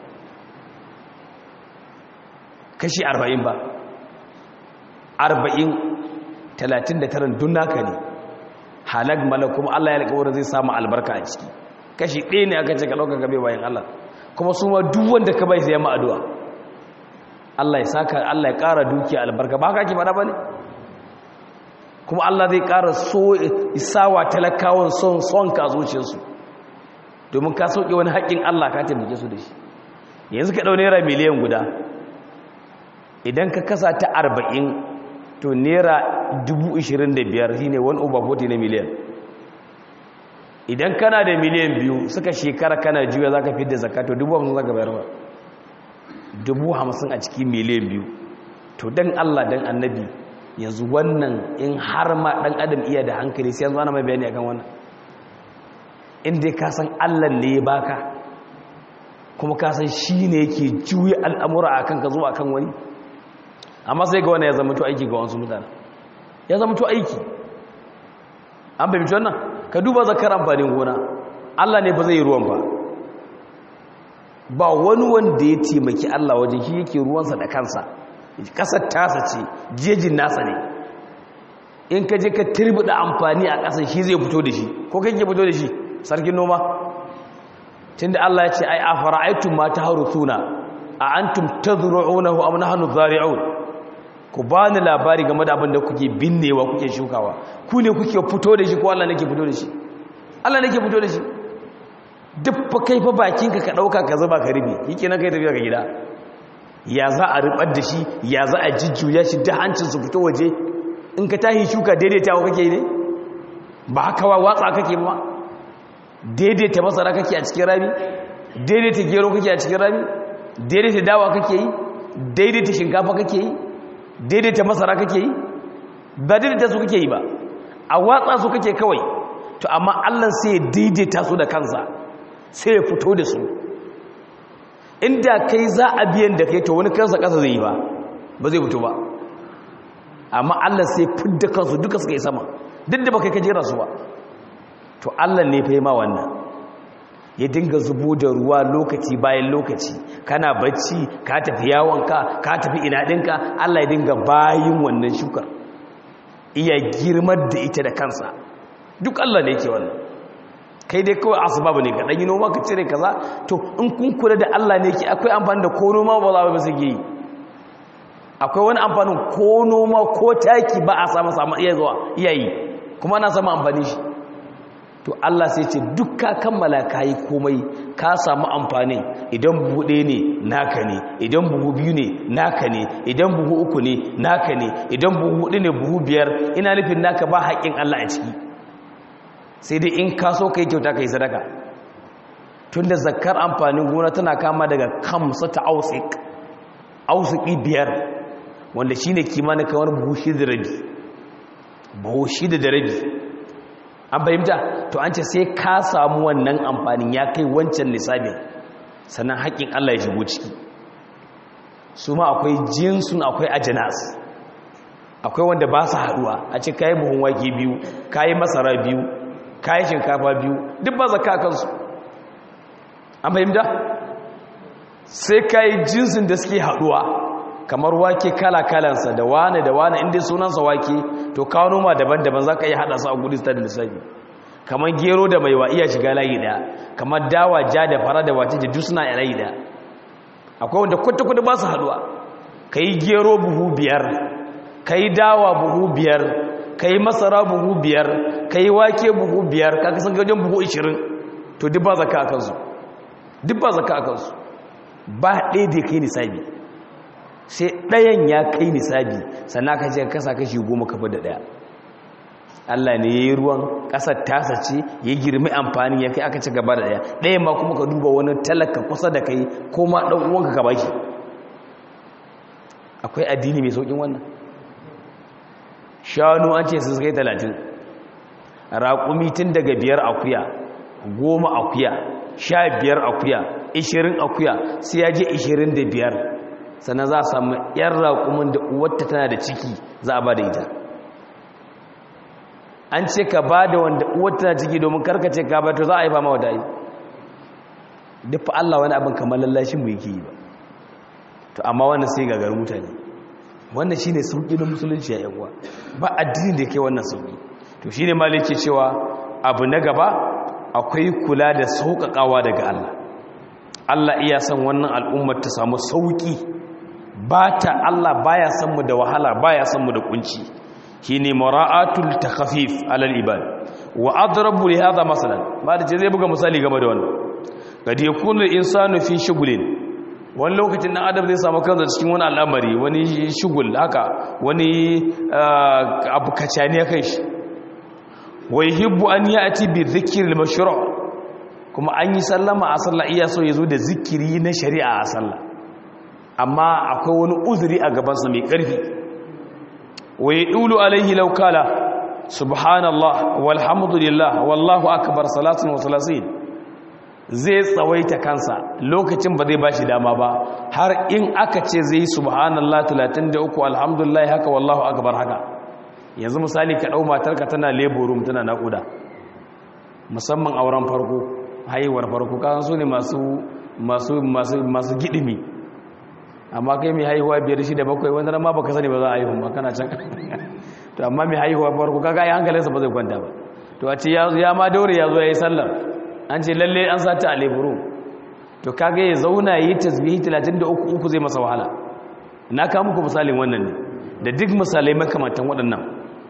kashi arba'in ba arba'in talatin da tarin dun naka ne halag malak kuma Allah ya alƙawarin zai samu albarka a ciki kashi ɗaya ne aka ce ka ɗauka gabe bayan Allah kuma su ma duk wanda ka bai sai ya addu'a Allah ya saka Allah ya ƙara dukiya albarka ba haka ake faɗa ba ne kuma Allah zai ƙara so isawa talakawan son son ka zuciyarsu domin ka sauke wani haƙƙin Allah ka taimake su da shi yanzu ka ɗau naira miliyan guda idan ka kasa ta arba'in to naira dubu ishirin da biyar shi ne wani over 40 na miliyan idan kana da miliyan biyu suka shekara kana juya za ka fi da zakato dubu hamsin za ka bayar ba dubu hamsin a cikin miliyan biyu to don allah don annabi yanzu wannan in har ma ɗan adam iya da hankali sai yanzu ana mai bayani akan wannan inda ka san allah ne ya baka kuma ka san shi ne yake juya al'amura a kanka zuwa kan wani amma sai ga wani ya zama to aiki ga wasu mutane ya zama to aiki an fahimci wannan ka duba zakar amfanin gona allah ne ba zai yi ruwan ba ba wani wanda ya taimaki allah wajen shi yake ruwansa da kansa kasar tasa ce jejin nasa ne in ka je ka da amfani a kasar shi zai fito da shi ko kai ke fito da shi sarkin noma tunda Allah ya ce ai afara'aytum ma taharusuna a antum tazru'unahu am nahnu zari'un ku bani labari game da abin da kuke binnewa kuke shukawa ku ne kuke fito da shi ko Allah nake fito da shi Allah nake fito da shi duk fa kai fa bakinka ka dauka ka zuba ka rubi yake nan kai tafiya ga gida ya za a rubar da shi ya za a jujjuya shi da hancin su fito waje in ka tahi shuka daidaitawa kake ne ba haka wa watsa kake ba daidaita masara kake a cikin rami daidaita gero kake a cikin rami daidaita dawa kake yi daidaita shinkafa kake yi daidaita masara kake yi ba daidaita su kake yi ba a watsa su kake kawai to amma allah sai ya daidaita su da kansa sai ya fito da su inda kai za a biyan da kai to wani kansa kasa zai yi ba ba zai fito ba amma allah sai fidda kansu duka suka yi sama duk da ba kai kajera su ba to Allah ne fa ma wannan ya dinga zubo da ruwa lokaci bayan lokaci kana bacci ka tafi yawonka ka tafi ina ɗinka Allah ya dinga bayin wannan shukar iya girmar da ita da kansa duk Allah ne yake wannan kai dai kawai asbabu ne ka dan yi noma ka cire kaza to in kun kula da Allah ne yake akwai amfani da ko noma ba za ba su yi akwai wani amfanin ko noma ko taki ba a samu samu iya zuwa iyayi kuma ana samu amfani shi to Allah sai ce duk ka kammala kayi komai ka samu amfani idan buhu ɗaya ne naka ne idan buhu biyu ne naka ne idan buhu uku ne naka ne idan buhu hudu ne buhu biyar ina nufin naka ba haƙƙin Allah a ciki sai dai in ka so ka yi kyauta ka yi sadaka tun da zakar amfanin gona tana kama daga kamsa ta ausik ausiki biyar wanda shi ne kimanin kamar buhu shida da rabi buhu shida da rabi an fahimta to an ce sai ka samu wannan amfanin ya kai wancan lissafin sannan haƙƙin Allah ya shigo ciki su ma akwai jinsun akwai ajinas akwai wanda ba su haɗuwa a ce kayi buhun wake biyu kayi masara biyu kayi shinkafa biyu duk ba zaka kansu an fahimta sai kayi jinsin da suke haɗuwa kamar wake kala-kalansa da wane da wane inda sunansa wake to kawo noma daban-daban za ka yi haɗa su a gudu da lissafi kamar gero da maiwa iya shiga layi ɗaya kamar dawa ja da fara da wace da suna a layi ɗaya akwai wanda kwata-kwata ba su haɗuwa ka yi gero buhu biyar ka yi dawa buhu biyar ka yi masara buhu biyar ka yi wake buhu biyar ka kasan gajen buhu ishirin to duk ba zaka a kansu duk ba zaka a kansu ba ɗaya da kai nisabi sai ɗayan ya kai nisabi sannan ka ce kasa kashi goma kafa da ɗaya Allah ne ya yi ruwan ƙasar tasa ce ya girmi amfani ya kai aka ci gaba da ɗaya ɗayan ma kuma ka duba wani talaka kusa da kai ko ma ɗan uwanka ka baki akwai addini mai sauƙin wannan shanu an ce su kai talatin raƙumi tun daga biyar akuya goma akuya sha biyar akuya ishirin akuya sai ya je ishirin da biyar sannan za a samu yan raƙumin da uwarta tana da ciki za a ba da ita an ce ka ba da wanda uwar tana ciki domin karkace ka ba to za a yi ba ma wata yi duk fa Allah wani abin kamar lallashin mu yake yi ba to amma wannan sai gagar mutane wannan shine sauki na musulunci ya yawa ba addini da yake wannan sauki to shine maliki cewa abu na gaba akwai kula da sauƙaƙawa daga Allah Allah iya san wannan al'ummar ta samu sauki ba ta Allah baya san mu da wahala baya san mu da kunci shine mara'atul takhfif alal ibad wa adrabu li hadha masalan ba da zai buga misali game da wannan kad yakunu al-insanu fi shugulin wani lokacin dan adam zai samu kansa cikin wani al'amari wani shugul haka wani abu kacani ya kai shi wa yuhibbu an ya'ti bi dhikri al-mashru' kuma an yi sallama a sallah iya so yazo da zikiri na shari'a a sallah amma akwai wani uzuri a gabansa mai ƙarfi wa yadulu alaihi law kala subhanallah walhamdulillah wallahu akbar salatun wa salasin zai tsawaita kansa lokacin ba zai bashi dama ba har in aka ce zai subhanallah 33 alhamdulillah haka wallahu akbar haka yanzu misali ka dau matarka tana labor room tana nakuda musamman auren farko haihuwar farko kan su ne masu masu masu masu gidimi amma kai mai haihuwa biyar shi da bakwai wanda ma baka sani ba za a haihu ma kana can to amma mai haihuwa farko kaga ai hankalinsa ba zai kwanta ba to a ce ya ma daure ya zo ya yi sallar an ce lalle an sata a leburu to kaga ya zauna yi tasbihi 33 uku zai masa wahala na kawo muku misalin wannan ne da duk misalai makamantan waɗannan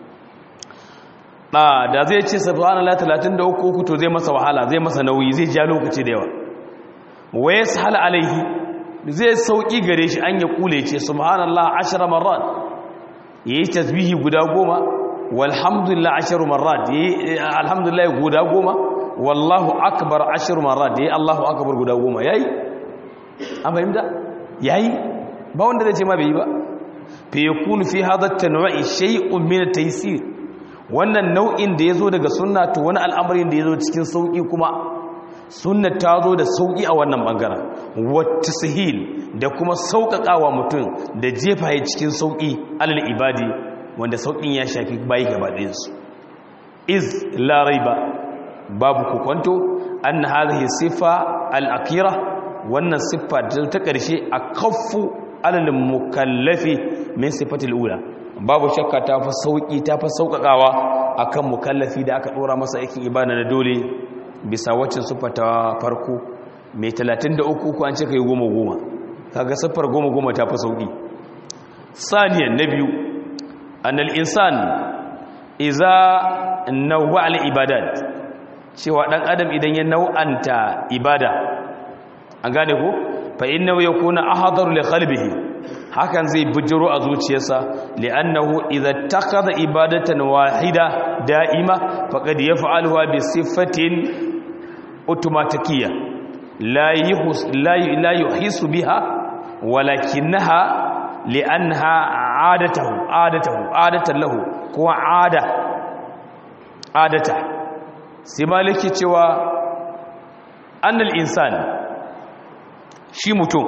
ba da zai ce subhanallah 33 uku to zai masa wahala zai masa nauyi zai ja lokaci da yawa wa yashal alaihi zai sauki gare shi an ya kule ce subhanallah 10 marrat yayi tasbihi guda goma walhamdulillah 10 marrat yayi alhamdulillah guda goma wallahu akbar 10 marrat yayi allahu akbar guda goma yayi an fahimta yayi ba wanda zai ce ma bai yi ba fa yakunu fi hadha at-tanwa'i shay'un min at-taysir wannan nau'in da yazo daga sunna to wani al'amarin da yazo cikin sauki kuma sunna ta zo da sauki a wannan bangaren wata sahil da kuma sauƙaƙawa mutum da jefa ya cikin sauƙi alal ibadi wanda sauƙin ya shafi bayi gaba ɗayansu iz la raiba babu kukwanto an hadhihi sifa al-akira wannan siffa ta ƙarshe a kaffu alal mukallafi min sifatil ula babu shakka ta fa sauƙi ta fa sauƙaƙawa akan mukallafi da aka ɗora masa aikin ibada na dole bisa waccan siffa ta farko mai 33 ko an ce kai goma goma kaga siffar goma goma ta fi sauƙi saniyan na biyu annal insan iza nawwa al ibadat cewa dan adam idan ya nau'anta ibada an gane ko fa innahu yakuna ahadaru li qalbihi hakan zai bujiro a zuciyarsa li'annahu idza takhadha ibadatan wahida da'ima faqad yaf'aluha bi sifatin automatikiyya la yuhis la yuhisu biha walakinaha li'annaha 'adatuhu 'adatuhu 'adatan lahu ko 'ada 'adata sai maliki cewa annal insan shi mutum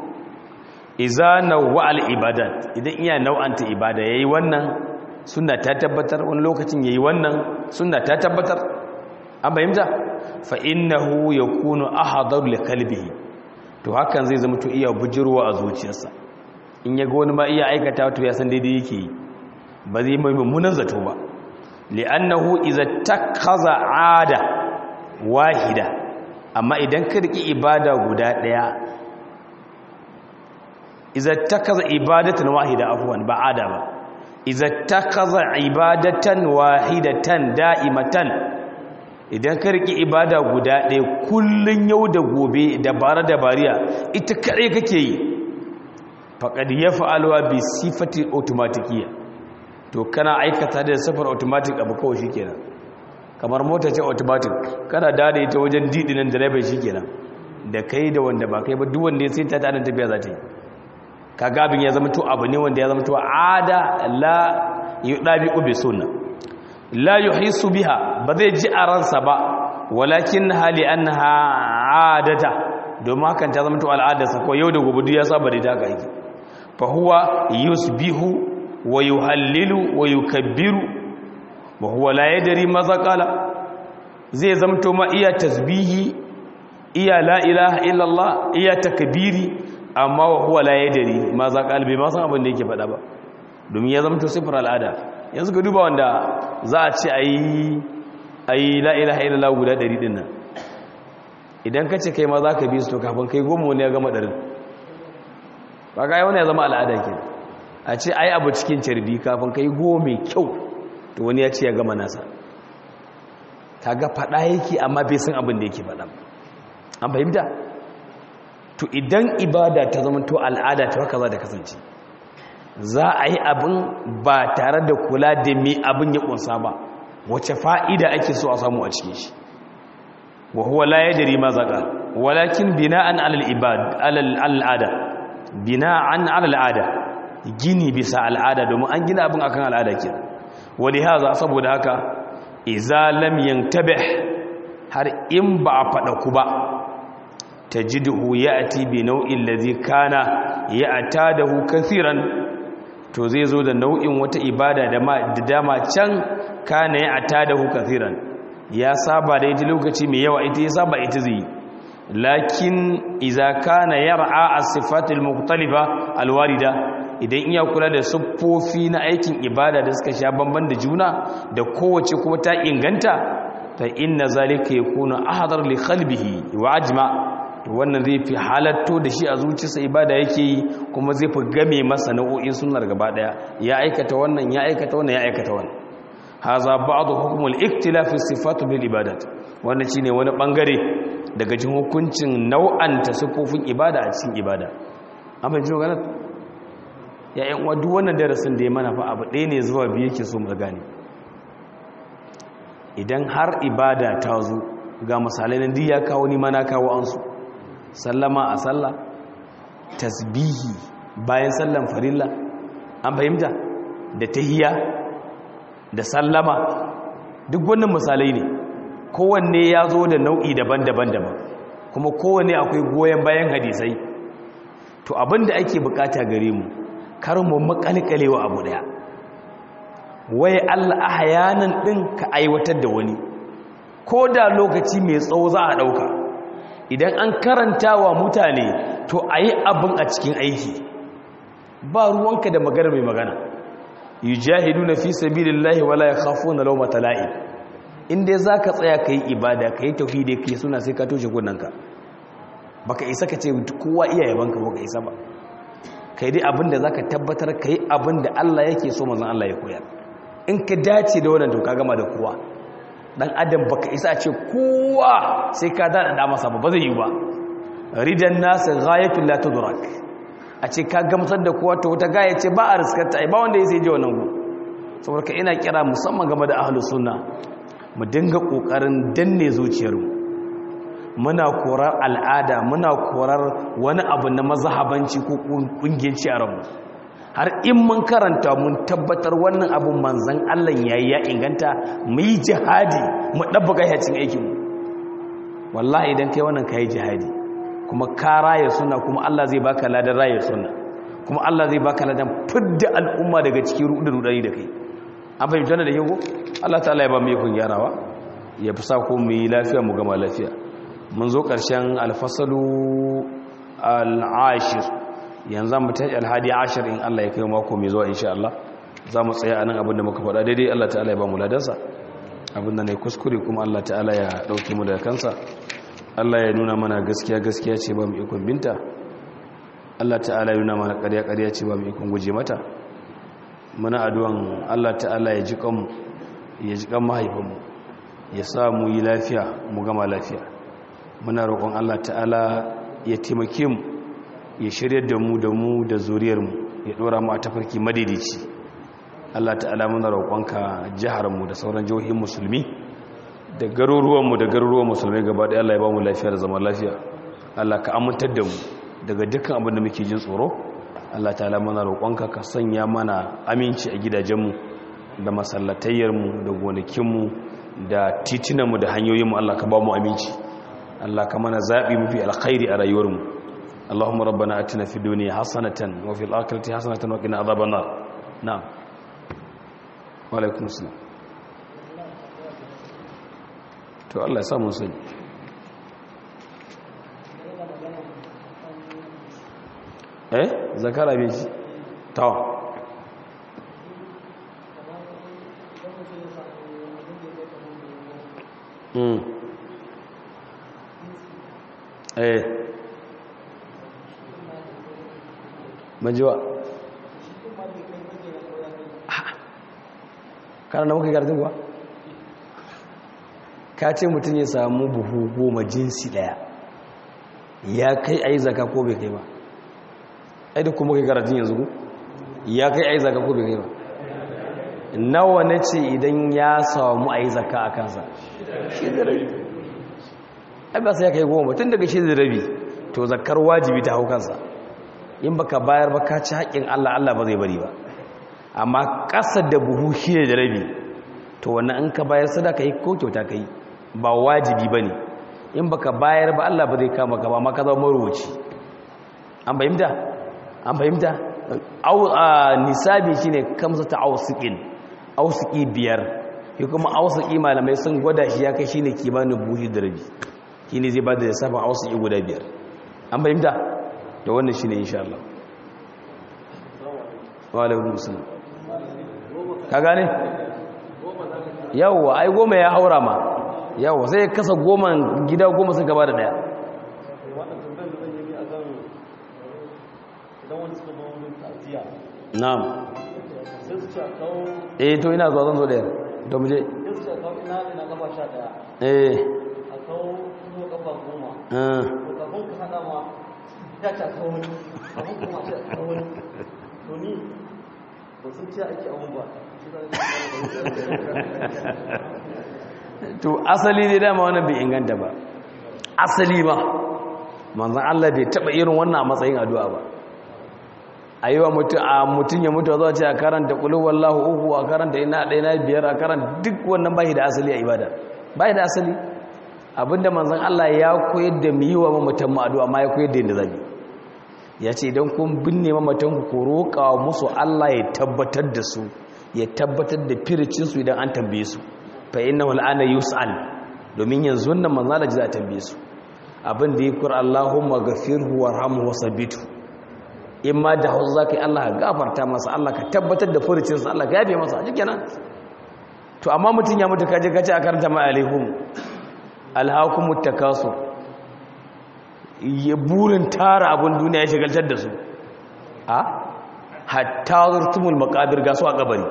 iza nawwa al ibadat idan iya nau'anta ibada yayi wannan sunna ta tabbatar wani lokacin yayi wannan sunna ta tabbatar an bayyana fa innahu yakunu ahadar li qalbihi to hakan zai zama to iya bujirwa a zuciyarsa in yaga wani ma iya aikata to ya san daidai yake yi ba zai mai mummunan zato ba li'annahu idza takhaza 'ada wahida amma idan ka riki ibada guda daya idza takaza ibadatan wahida afwan ba 'ada ba idza takaza ibadatan wahidatan da'imatan idan ka riki ibada guda daya kullun yau da gobe da bara da bariya ita kare kake yi faqad yaf'aluha bi sifati automatikiyya to kana aikata da safar automatic abu kawai shikenan kamar mota ce automatic kana dade ita wajen didinin driver shikenan da kai da wanda ba kai ba duk wanda ya sai ta tana tafiya za ta yi kaga abin ya zama to abu ne wanda ya zama to ada la yudabi bi sunna la yuhisu biha ba zai ji a ransa ba walakin hali anha adata domin hakan ta zama to al'adarsa ko yau da gobe duk ya saba da ta ga aiki fa huwa yusbihu wa yuhallilu wa yukabbiru wa huwa la yadri maza qala zai zamto ma iya tasbihi iya la ilaha illallah iya takbiri amma wa huwa la yadri maza qala bai ma san abin da yake faɗa ba domin ya zamto sifar al'ada yanzu ga duba wanda za a ce ayi ayi la ilaha illallah guda 100 din nan idan ka ce kai ma za ka bi su to kafin kai goma wani ya gama ɗarin ba ga wani ya zama al'ada ke a ce ai abu cikin carbi kafin kai goma mai kyau to wani ya ce ya gama nasa ka ga faɗa yake amma bai san abin da yake faɗa an fahimta to idan ibada ta zama to al'ada ta haka za da kasance za a yi abin ba tare da kula da mai abin ya ƙunsa ba wace fa'ida ake so a samu a cikin shi wa huwa la yadri ma zaqa walakin bina'an 'ala al-ibad 'ala al-'ada bina'an 'ala al-'ada gini bisa al'ada domin an gina abin akan al'ada ke wani haza saboda haka iza lam yantabih har in ba a fada ku ba tajiduhu ya'ti bi nau'in ladhi kana ya'tadahu kaseeran to zai zo da nau'in wata ibada da dama can kana ya'tadahu kaseeran ya saba da ita lokaci mai yawa ita ya saba ita zai lakin iza kana yar'a as-sifatul mukhtalifa alwarida idan iya kula da siffofi na aikin ibada da suka sha bamban da juna da kowace kuma ta inganta fa inna zalika yakunu ahdar li qalbihi wa ajma wannan zai fi halatto da shi a zuciyarsa ibada yake yi kuma zai fi game masa nau'o'in sunnar gaba daya ya aikata wannan ya aikata wannan ya aikata wannan haza ba'd hukm al-iktilaf sifat bil ibadat wannan shine wani bangare daga cikin hukuncin nau'anta sifofin ibada a cikin ibada an fahimci magana ya yan uwa duk wannan darasin da ya mana fa abu ɗaya ne zuwa biyu yake so mu gane idan har ibada ta zo ga misalai nan duk ya kawo ni mana kawo an su sallama a sallah tasbihi bayan sallan farilla an fahimta da tahiyya da sallama duk wannan misalai ne kowanne ya zo da nau'i daban-daban daban kuma kowanne akwai goyon bayan hadisai to abinda ake bukata gare mu kar mu makalkalewa abu daya wai Allah ahyanan din ka aiwatar da wani ko da lokaci mai tsawo za a dauka idan an karanta wa mutane to ayi abin a cikin aiki ba ruwanka da magana mai magana yujahiduna fi sabilillahi wala yakhafuna lawmata la'im inda zaka tsaya kai ibada kai tauhidi kai suna sai ka toshe gunnanka baka isa ka ce kowa iya yabanka baka isa ba kai dai abinda zaka tabbatar kai abinda Allah yake so manzon Allah ya koyar in ka dace da wannan to ka gama da kowa dan adam baka isa ce kowa sai ka dada da masa ba zai yi ba ridan nas ghayatul la tudrak a ce ka gamsar da kowa ta wata gaya ce ba a riskarta ba wanda ya sai ji wannan gu saboda ka ina kira musamman game da ahlus sunna mu dinga kokarin danne zuciyarmu muna korar al'ada muna korar wani abu na mazhabanci ko kungiyanci a ranmu har in mun karanta mun tabbatar wannan abun manzan Allah yayi ya inganta mu yi jihadi mu dabbaka yacin aikin mu wallahi idan kai wannan kai jihadi kuma ka raya suna kuma Allah zai baka ladan raya suna kuma Allah zai baka ladan fidda al'umma daga cikin rudin rudani da kai an fahimta da yau Allah ta'ala ya ba mu yakun gyarawa ya fi sa ko mu yi lafiya mu gama lafiya mun zo ƙarshen alfasalu al'ashir yanzu mu tashi alhadi ashir in Allah ya kai mako mai zuwa insha Allah za mu tsaya a nan abin da muka faɗa daidai Allah ta'ala ya ba mu ladansa abin da na yi kuskure kuma Allah ta'ala ya ɗauki mu daga kansa Allah ya nuna mana gaskiya gaskiya ce ba mu ikon binta Allah ta'ala ya nuna mana ƙarya ƙarya ce ba mu ikon guje mata muna addu'an Allah ta'ala ya ji kanmu ya ji kan mahaifinmu ya sa mu yi lafiya mu gama lafiya muna roƙon Allah ta'ala ya taimake mu ya shirya da mu da mu da zuriyar mu ya dora mu a tafarki madaidaici Allah ta'ala muna roƙonka jihar mu da sauran jihohin musulmi da garuruwanmu da garuruwan musulmai gaba da Allah ya ba mu lafiya da zama lafiya Allah ka amintar da mu daga dukkan abin da muke jin tsoro Allah ta'ala mana roƙonka ka sanya mana aminci a gidajenmu da masallatayyarmu da gonakinmu da titinanmu da hanyoyinmu Allah ka ba mu aminci Allah ka mana zaɓi mafi alkhairi a rayuwarmu Allahumma rabbana atina fid dunya hasanatan wa fil akhirati hasanatan wa qina adhaban nar na'am wa alaikum assalam to Allah ya sa mun sani eh zakara bai ci to mm eh majiwa kana na muka gardin kuwa ka ce mutum ya samu buhu goma jinsi daya ya kai a yi zaka ko bai kai ba ai da kuma kai karatun yanzu ku ya kai a yi zaka ko bai kai ba nawa na ce idan ya samu a yi zaka a kansa shi da rabi ai ba sai ya kai goma tun daga shi da rabi to zakar wajibi ta hau kansa in baka bayar ba ka ci haƙƙin allah allah ba zai bari ba amma ƙasa da buhu shi da rabi to wannan in ka bayar sadaka yi ko kyauta ka yi ba wajibi ba ne in baka bayar ba Allah ba zai kama ka ba ma ka zama marubuci an fahimta an fahimta nisabi shine kamsa ta ausiqin ausiqi biyar shi kuma ausiqi malamai sun gwada shi ya kai shine kimanin buhi da rabi shine zai bada lissafin ausiqi guda biyar an fahimta da wannan shine insha Allah wa alaikum salam ka gane yawwa ai goma ya haura ma yawa sai kasa goma gida goma sun gaba da daya na'am eh to ina zuwa zan zo daya to muje eh a kawo kuma kafa goma ah to kafin ka hada ma ya ta kawo wani kafin kuma ce a kawo wani to ni ba sun ce ake abun ba to asali ne dama wannan bai inganta ba asali ba manzan Allah bai taba irin wannan a matsayin addu'a ba a yi wa mutum ya mutu zuwa ce a karanta ƙulu wallahu uku a karanta ina ɗaya na biyar a karanta duk wannan bai da asali a ibada bai da asali abinda manzan Allah ya koyar da mu yi wa mamatan mu addu'a ma ya koyar da yadda zabi ya ce idan kun binne mamatan ku roƙa musu Allah ya tabbatar da su ya tabbatar da firicinsu idan an tambaye su fa inna wal'ana yus'al domin yanzu nan manzo da za a tambaye su abin da yake Allahumma ghafirhu warhamhu wasabitu in ma da hausa zaka yi Allah ka gafarta masa Allah ka tabbatar da furucinsa Allah ka yafe masa shikenan to amma mutun ya mutu kaje kace a karanta ma alaikum alhaakumut takasur ya burin tara abun duniya ya shigaltar da su a hatta zurtumul maqabir ga su a kabari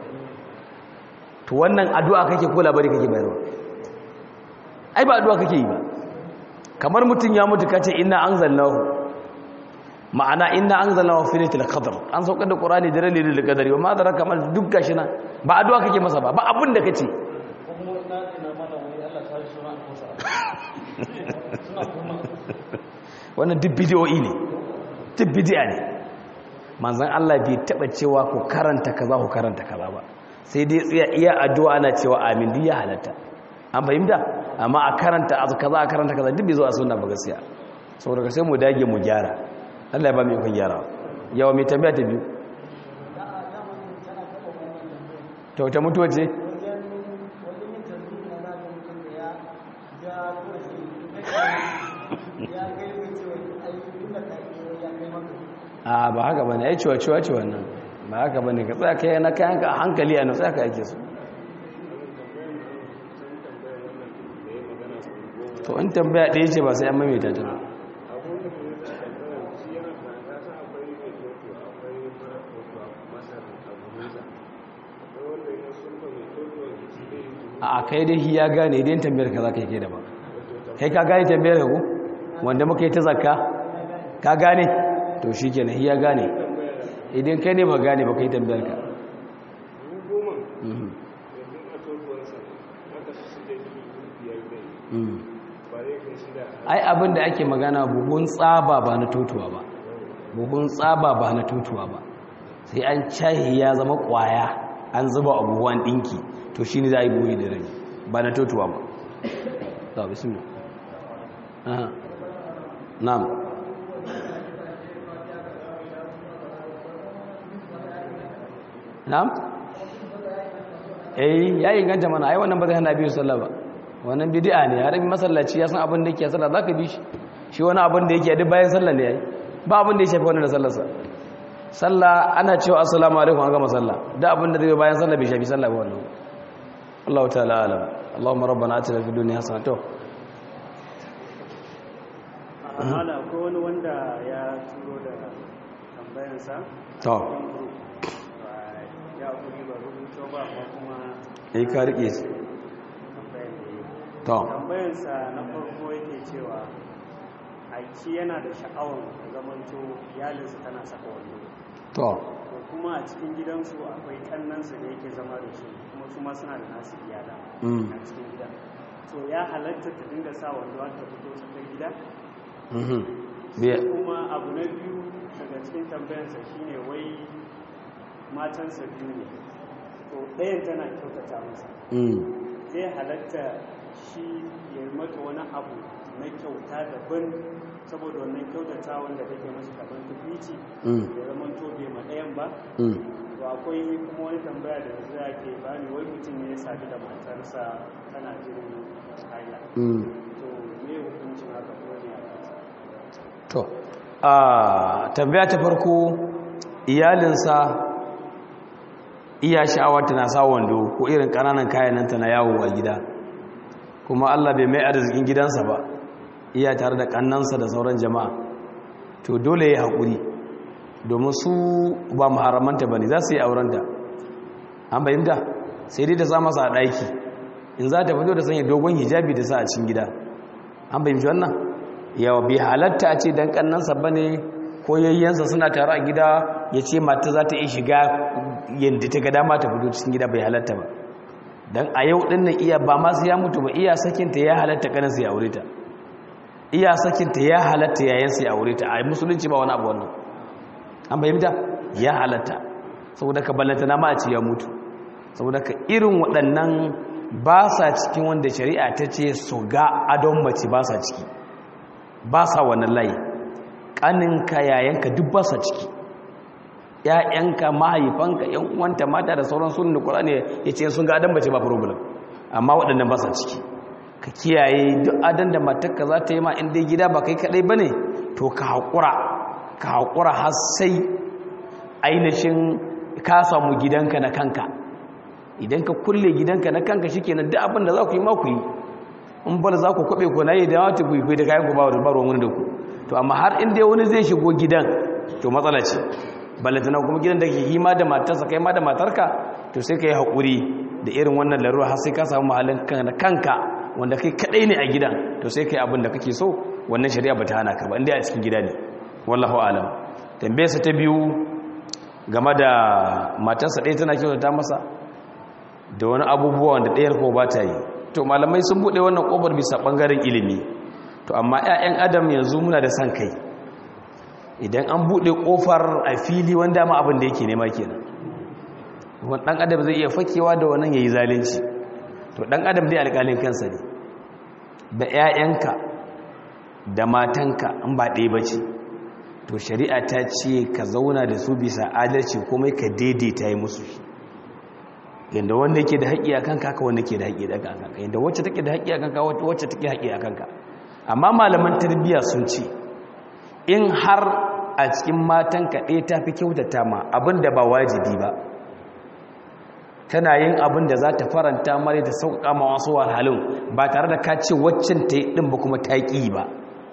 to wannan addu'a kake ko labari kake bayarwa ai ba addu'a kake yi ba kamar mutum ya mutu kace inna anzalnahu ma'ana inna anzalnahu fi lailatul qadr an saukar da qur'ani da lailatul qadri wa ma daraka mal duk gashi na ba addu'a kake masa ba ba abin da kace ko kuma ina ina mana wani Allah ta shi suna kusa suna kuma wannan duk bidiyoyi ne duk bidiya ne manzon Allah bai taba cewa ku karanta kaza ku karanta kaza ba sai dai tsaya iya addu'a ana cewa amin duk ya halatta an fahimta amma a karanta a kaza a karanta kaza duk bai zo a sunna ba gaskiya saboda ka sai mu dage mu gyara Allah ya ba mu ikon gyara yawa mai tambaya ta biyu to ta mutuwa ce a ba haka bane ai ciwa ciwa ce wannan ba haka bane ka tsaya kai na kayan ka a hankali a nutsa ka ake su to in tambaya ɗaya ce ba sai an maimaita ta ba a kai dai ya gane idan tambayar ka za ka yi ke da ba kai ka gane tambayar ka ku wanda muka yi ta zakka ka gane to shi ke na ya gane idan kai ne ba gane ba ka yi tambayar ka Mhm. Mhm. ai abin da ake magana buhun tsaba ba na tutuwa ba buhun tsaba ba na tutuwa ba sai an cahi ya zama kwaya an zuba a buhuwan dinki to shi ne za a yi buhi da rai ba na tutuwa ba ta bismillah aha na'am na'am eh ya inganta mana ai wannan ba zai hana biyu sallah ba wannan bid'a ne har in masallaci ya san abin da yake sallah zaka bi shi shi wani abin da yake duk bayan sallah ne yayi ba abin da ya shafi wannan da sallarsa sallah ana cewa assalamu alaikum an gama sallah da abin da zai bayan sallah bai shafi sallah ba wannan Allah ta'ala alam Allahumma rabbana atina fid dunya hasanatan to amma akwai wani wanda ya turo da tambayansa to ya kuri ba rubuto ba amma kuma eh ka rike shi tambayar da ya yi to tambayansa na farko yake cewa aiki yana da sha'awar zamanto iyalinsa tana saka wando to to kuma a cikin gidansu akwai kannansu da yake zama da su kuma su ma suna da nasu iyala Mm. a cikin gida to ya halatta ta dinga sa wando har ta fito tsakar gida mhm biya kuma abu na biyu daga cikin tambayansa shine wai matansa biyu ne to ɗayan tana kyautata masa mm zai halatta shi ya yi mata wani abu na kyauta daban saboda wannan kyautata wanda take masa daban tukwici mm ya zama to bai ma ɗayan ba mm to akwai kuma wani tambaya da yanzu ya ke bani wai mutum ne ya sadu da matarsa tana jirin haila mm to me hukuncin haka ko ne a kansa to a tambaya ta farko iyalinsa iya sha'awar tana sa wando ko irin ƙananan kayananta na yawo a gida kuma Allah bai mai arzikin gidansa ba iya tare da ƙannansa da sauran jama'a to dole ya haƙuri domin su ba maharamanta ba ne za su yi aurenta an bayyanta sai dai ta sa masa a ɗaki in za ta fito da sanya dogon hijabi da sa a cikin gida an bayyanta wannan yawa bai halatta a ce dan kannansa ba ne ko yayyansa suna tare a gida ya ce mata za ta iya shiga yadda ta ga dama ta fito cikin gida bai halatta ba don a yau ɗin nan iya ba masu ya mutu ba iya sakinta ya halatta kaninsa ya aure ta iya sakinta ya halatta yayansa ya aure ta a musulunci ba wani abu wannan an bayyanta ya halatta saboda ka ballanta na ma a ce ya mutu saboda ka irin waɗannan ba sa cikin wanda shari'a ta ce su ga adon mace ba sa ciki ba sa wannan layi ƙaninka yayanka duk ba sa ciki ‘ya'yanka mahaifanka ‘yan uwanta mata da sauran sunan da ƙwararri ya ce sun ga adon mace ba problem amma waɗannan ba sa ciki ka kiyaye duk adon da matakka za ta yi ma inda gida ba kai kaɗai ba ne to ka haƙura ka haƙura har sai ainihin ka samu gidanka na kanka idan ka kulle gidanka na kanka shi kenan duk abin da za ku yi ma ku yi in bala za ku kwaɓe ku na yi da wata ku yi da kayan ku ba da baro wani da ku to amma har inda wani zai shigo gidan to matsala ce balantana kuma gidan da ke hima da matarsa kai ma da matarka to sai ka yi haƙuri da irin wannan larura har sai ka samu mahallin kanka wanda kai kaɗai ne a gidan to sai ka yi abin da kake so wannan shari'a ba ta hana ka ba inda a cikin gida ne wallahu alam tambayarsa ta biyu game da matarsa ɗaya tana kyautata masa da wani abubuwa wanda ɗayar ko ba ta yi to malamai sun buɗe wannan ƙofar bisa ɓangaren ilimi to amma 'ya'yan adam yanzu muna da san kai idan an buɗe ƙofar a fili wanda ma abin da yake nema kenan wani ɗan adam zai iya fakewa da wannan ya yi zalunci to ɗan adam dai alƙalin kansa ne da 'ya'yanka da matanka in ba ɗaya ba ce to shari'a ta ce ka zauna da su bisa adalci komai ka daidaita yi musu yadda wanda yake da haƙƙi a kanka haka wanda ke da haƙƙi a kanka yadda wacce take da haƙƙi a kanka wacce take haƙƙi a kanka amma malaman tarbiyya sun ce in har a cikin matan kaɗai ta fi kyautata ma abin da ba wajibi ba tana yin abin da za ta faranta mare ta sauƙaƙa ma wasu wahalhalun ba tare da ka ce waccan ta yi ɗin ba kuma ta ƙi ba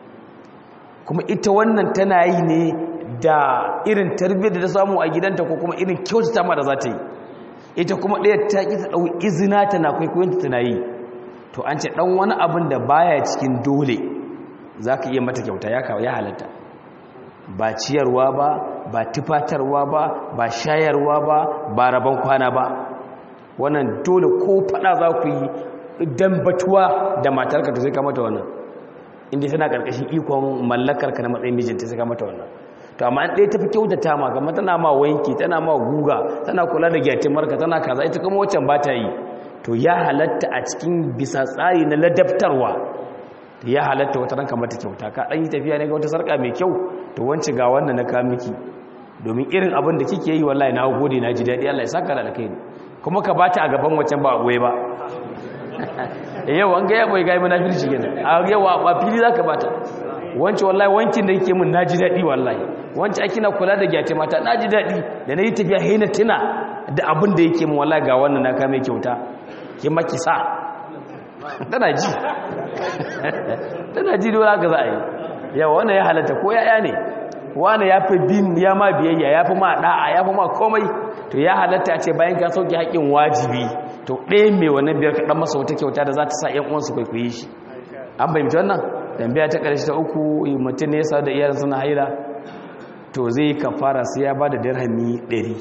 kuma ita wannan tana yi ne da irin tarbiyyar da ta samu a gidanta ko kuma irin kyautata ma da za ta yi ita kuma ɗaya ta ƙi ta ɗau izina tana kwaikwayonta tana yi to an ce ɗan wani abin da baya cikin dole za ka iya mata kyauta ya kawo ya halatta ba ciyarwa ba ba tufatarwa ba ba shayarwa ba ba rabon kwana ba wannan dole ko faɗa za ku yi don batuwa da matarka to sai ka mata wannan inda tana ƙarƙashin ikon mallakarka na matsayin mijinta sai ka mata wannan to amma an ɗaya tafi kyautata ma gama tana ma wanki tana ma guga tana kula da gyatimarka tana kaza ita kuma waccan ba ta yi to ya halatta a cikin bisa tsari na ladabtarwa ya halatta wata ranka mata kyauta ka ɗan yi tafiya ne ga wata sarƙa mai kyau to wance ga wannan na kawo miki domin irin abin da kike yi wallahi na gode na ji daɗi Allah ya saka da kai kuma ka bata a gaban waccan ba a goye ba yau an ga ya bai gai munafirci kenan a yau a fili zaka bata wancan wallahi wankin da yake mun naji dadi wallahi wancan akina kula da gyate mata naji dadi da nayi tafiya haina tuna da abin da yake mun wallahi ga wannan na kame kyauta ke maki sa tana ji tana ji dole haka za a yi yawa wannan ya halatta ko yaya ne wani ya fi bin ya ma biyayya ya fi ma da'a ya fi ma komai to ya halatta ce bayan ka sauke haƙƙin wajibi to ɗaya mai wannan biyar kaɗan masa wata kyauta da za ta sa ‘yan uwansu kwaikwaye shi an bayyanta wannan tambaya ta ƙarshe ta uku mutum ne ya sa da iyalin suna haila to zai yi kafara sai ya ba da dirhami ɗari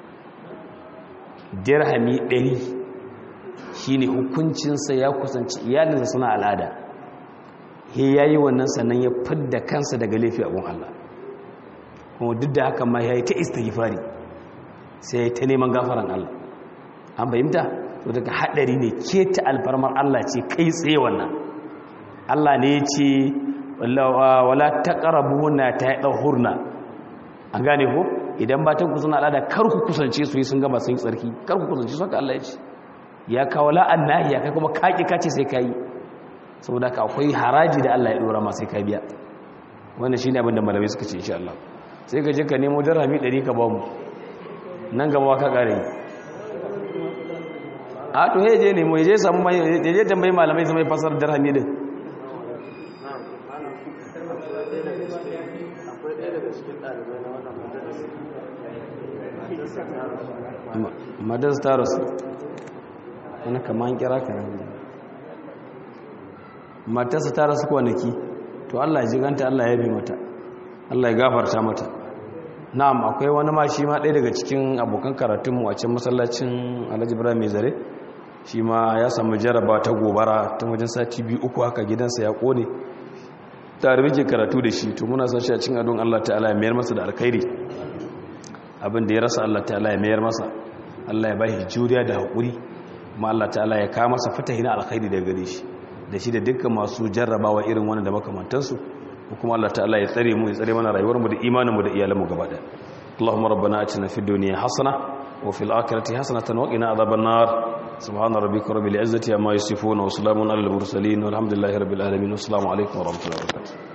dirhami ɗari shi ne hukuncinsa ya kusanci iyalinsa suna al'ada he ya yi wannan sannan ya fidda kansa daga laifi abun Allah kuma duk da haka ma ya yi ta istighfari sai ya yi ta neman gafaran Allah an fahimta to daga haɗari ne ke ta alfarmar Allah ce kai tsaye wannan Allah ne ya ce wala taqrabuna ta hurna an gane ko idan ba ta kusuna al'ada kar ku kusance su yi sun gaba sun yi tsarki kar ku kusance su haka Allah ya ce ya kawo la'an nahiya kai kuma kaki kace sai kai saboda ka akwai haraji da Allah ya dora ma sai ka biya wannan shine abin da malamai suka ce insha Allah sai ka je ka nemo dirhami 100 ka ba mu nan gaba ka kare a to he je nemo je samu mai je tambayi malamai su mai fasar dirhami din akwai ɗaya daga cikin ɗalibai na wannan majalisa madan stars wani kaman kira ka matarsa ta rasu kwanaki to Allah ya jiganta Allah ya bi mata Allah ya gafarta mata na'am akwai wani ma shi ma ɗaya daga cikin abokan karatunmu a cikin masallacin Alhaji Ibrahim mai zare shi ma ya samu jaraba ta gobara ta wajen sati biyu uku haka gidansa ya kone tare muke karatu da shi to muna son shi a cikin adon Allah ta'ala ya mayar masa da alkhairi abin da ya rasa Allah ta'ala ya mayar masa Allah ya ba shi juriya da haƙuri kuma Allah ta'ala ya kawo masa fatahi na alkhairi daga gare shi da shi da dukkan masu jarrabawa irin wannan da makamantansu kuma Allah ta'ala ya tsare mu ya tsare mana rayuwarmu da imaninmu da iyalanmu gaba ɗaya اللهم ربنا اتنا في الدنيا حسنه وفي الاخره حسنه وقنا عذاب النار سبحان ربك رب العزه عما يصفون وسلام على المرسلين والحمد لله رب العالمين والسلام عليكم ورحمه الله وبركاته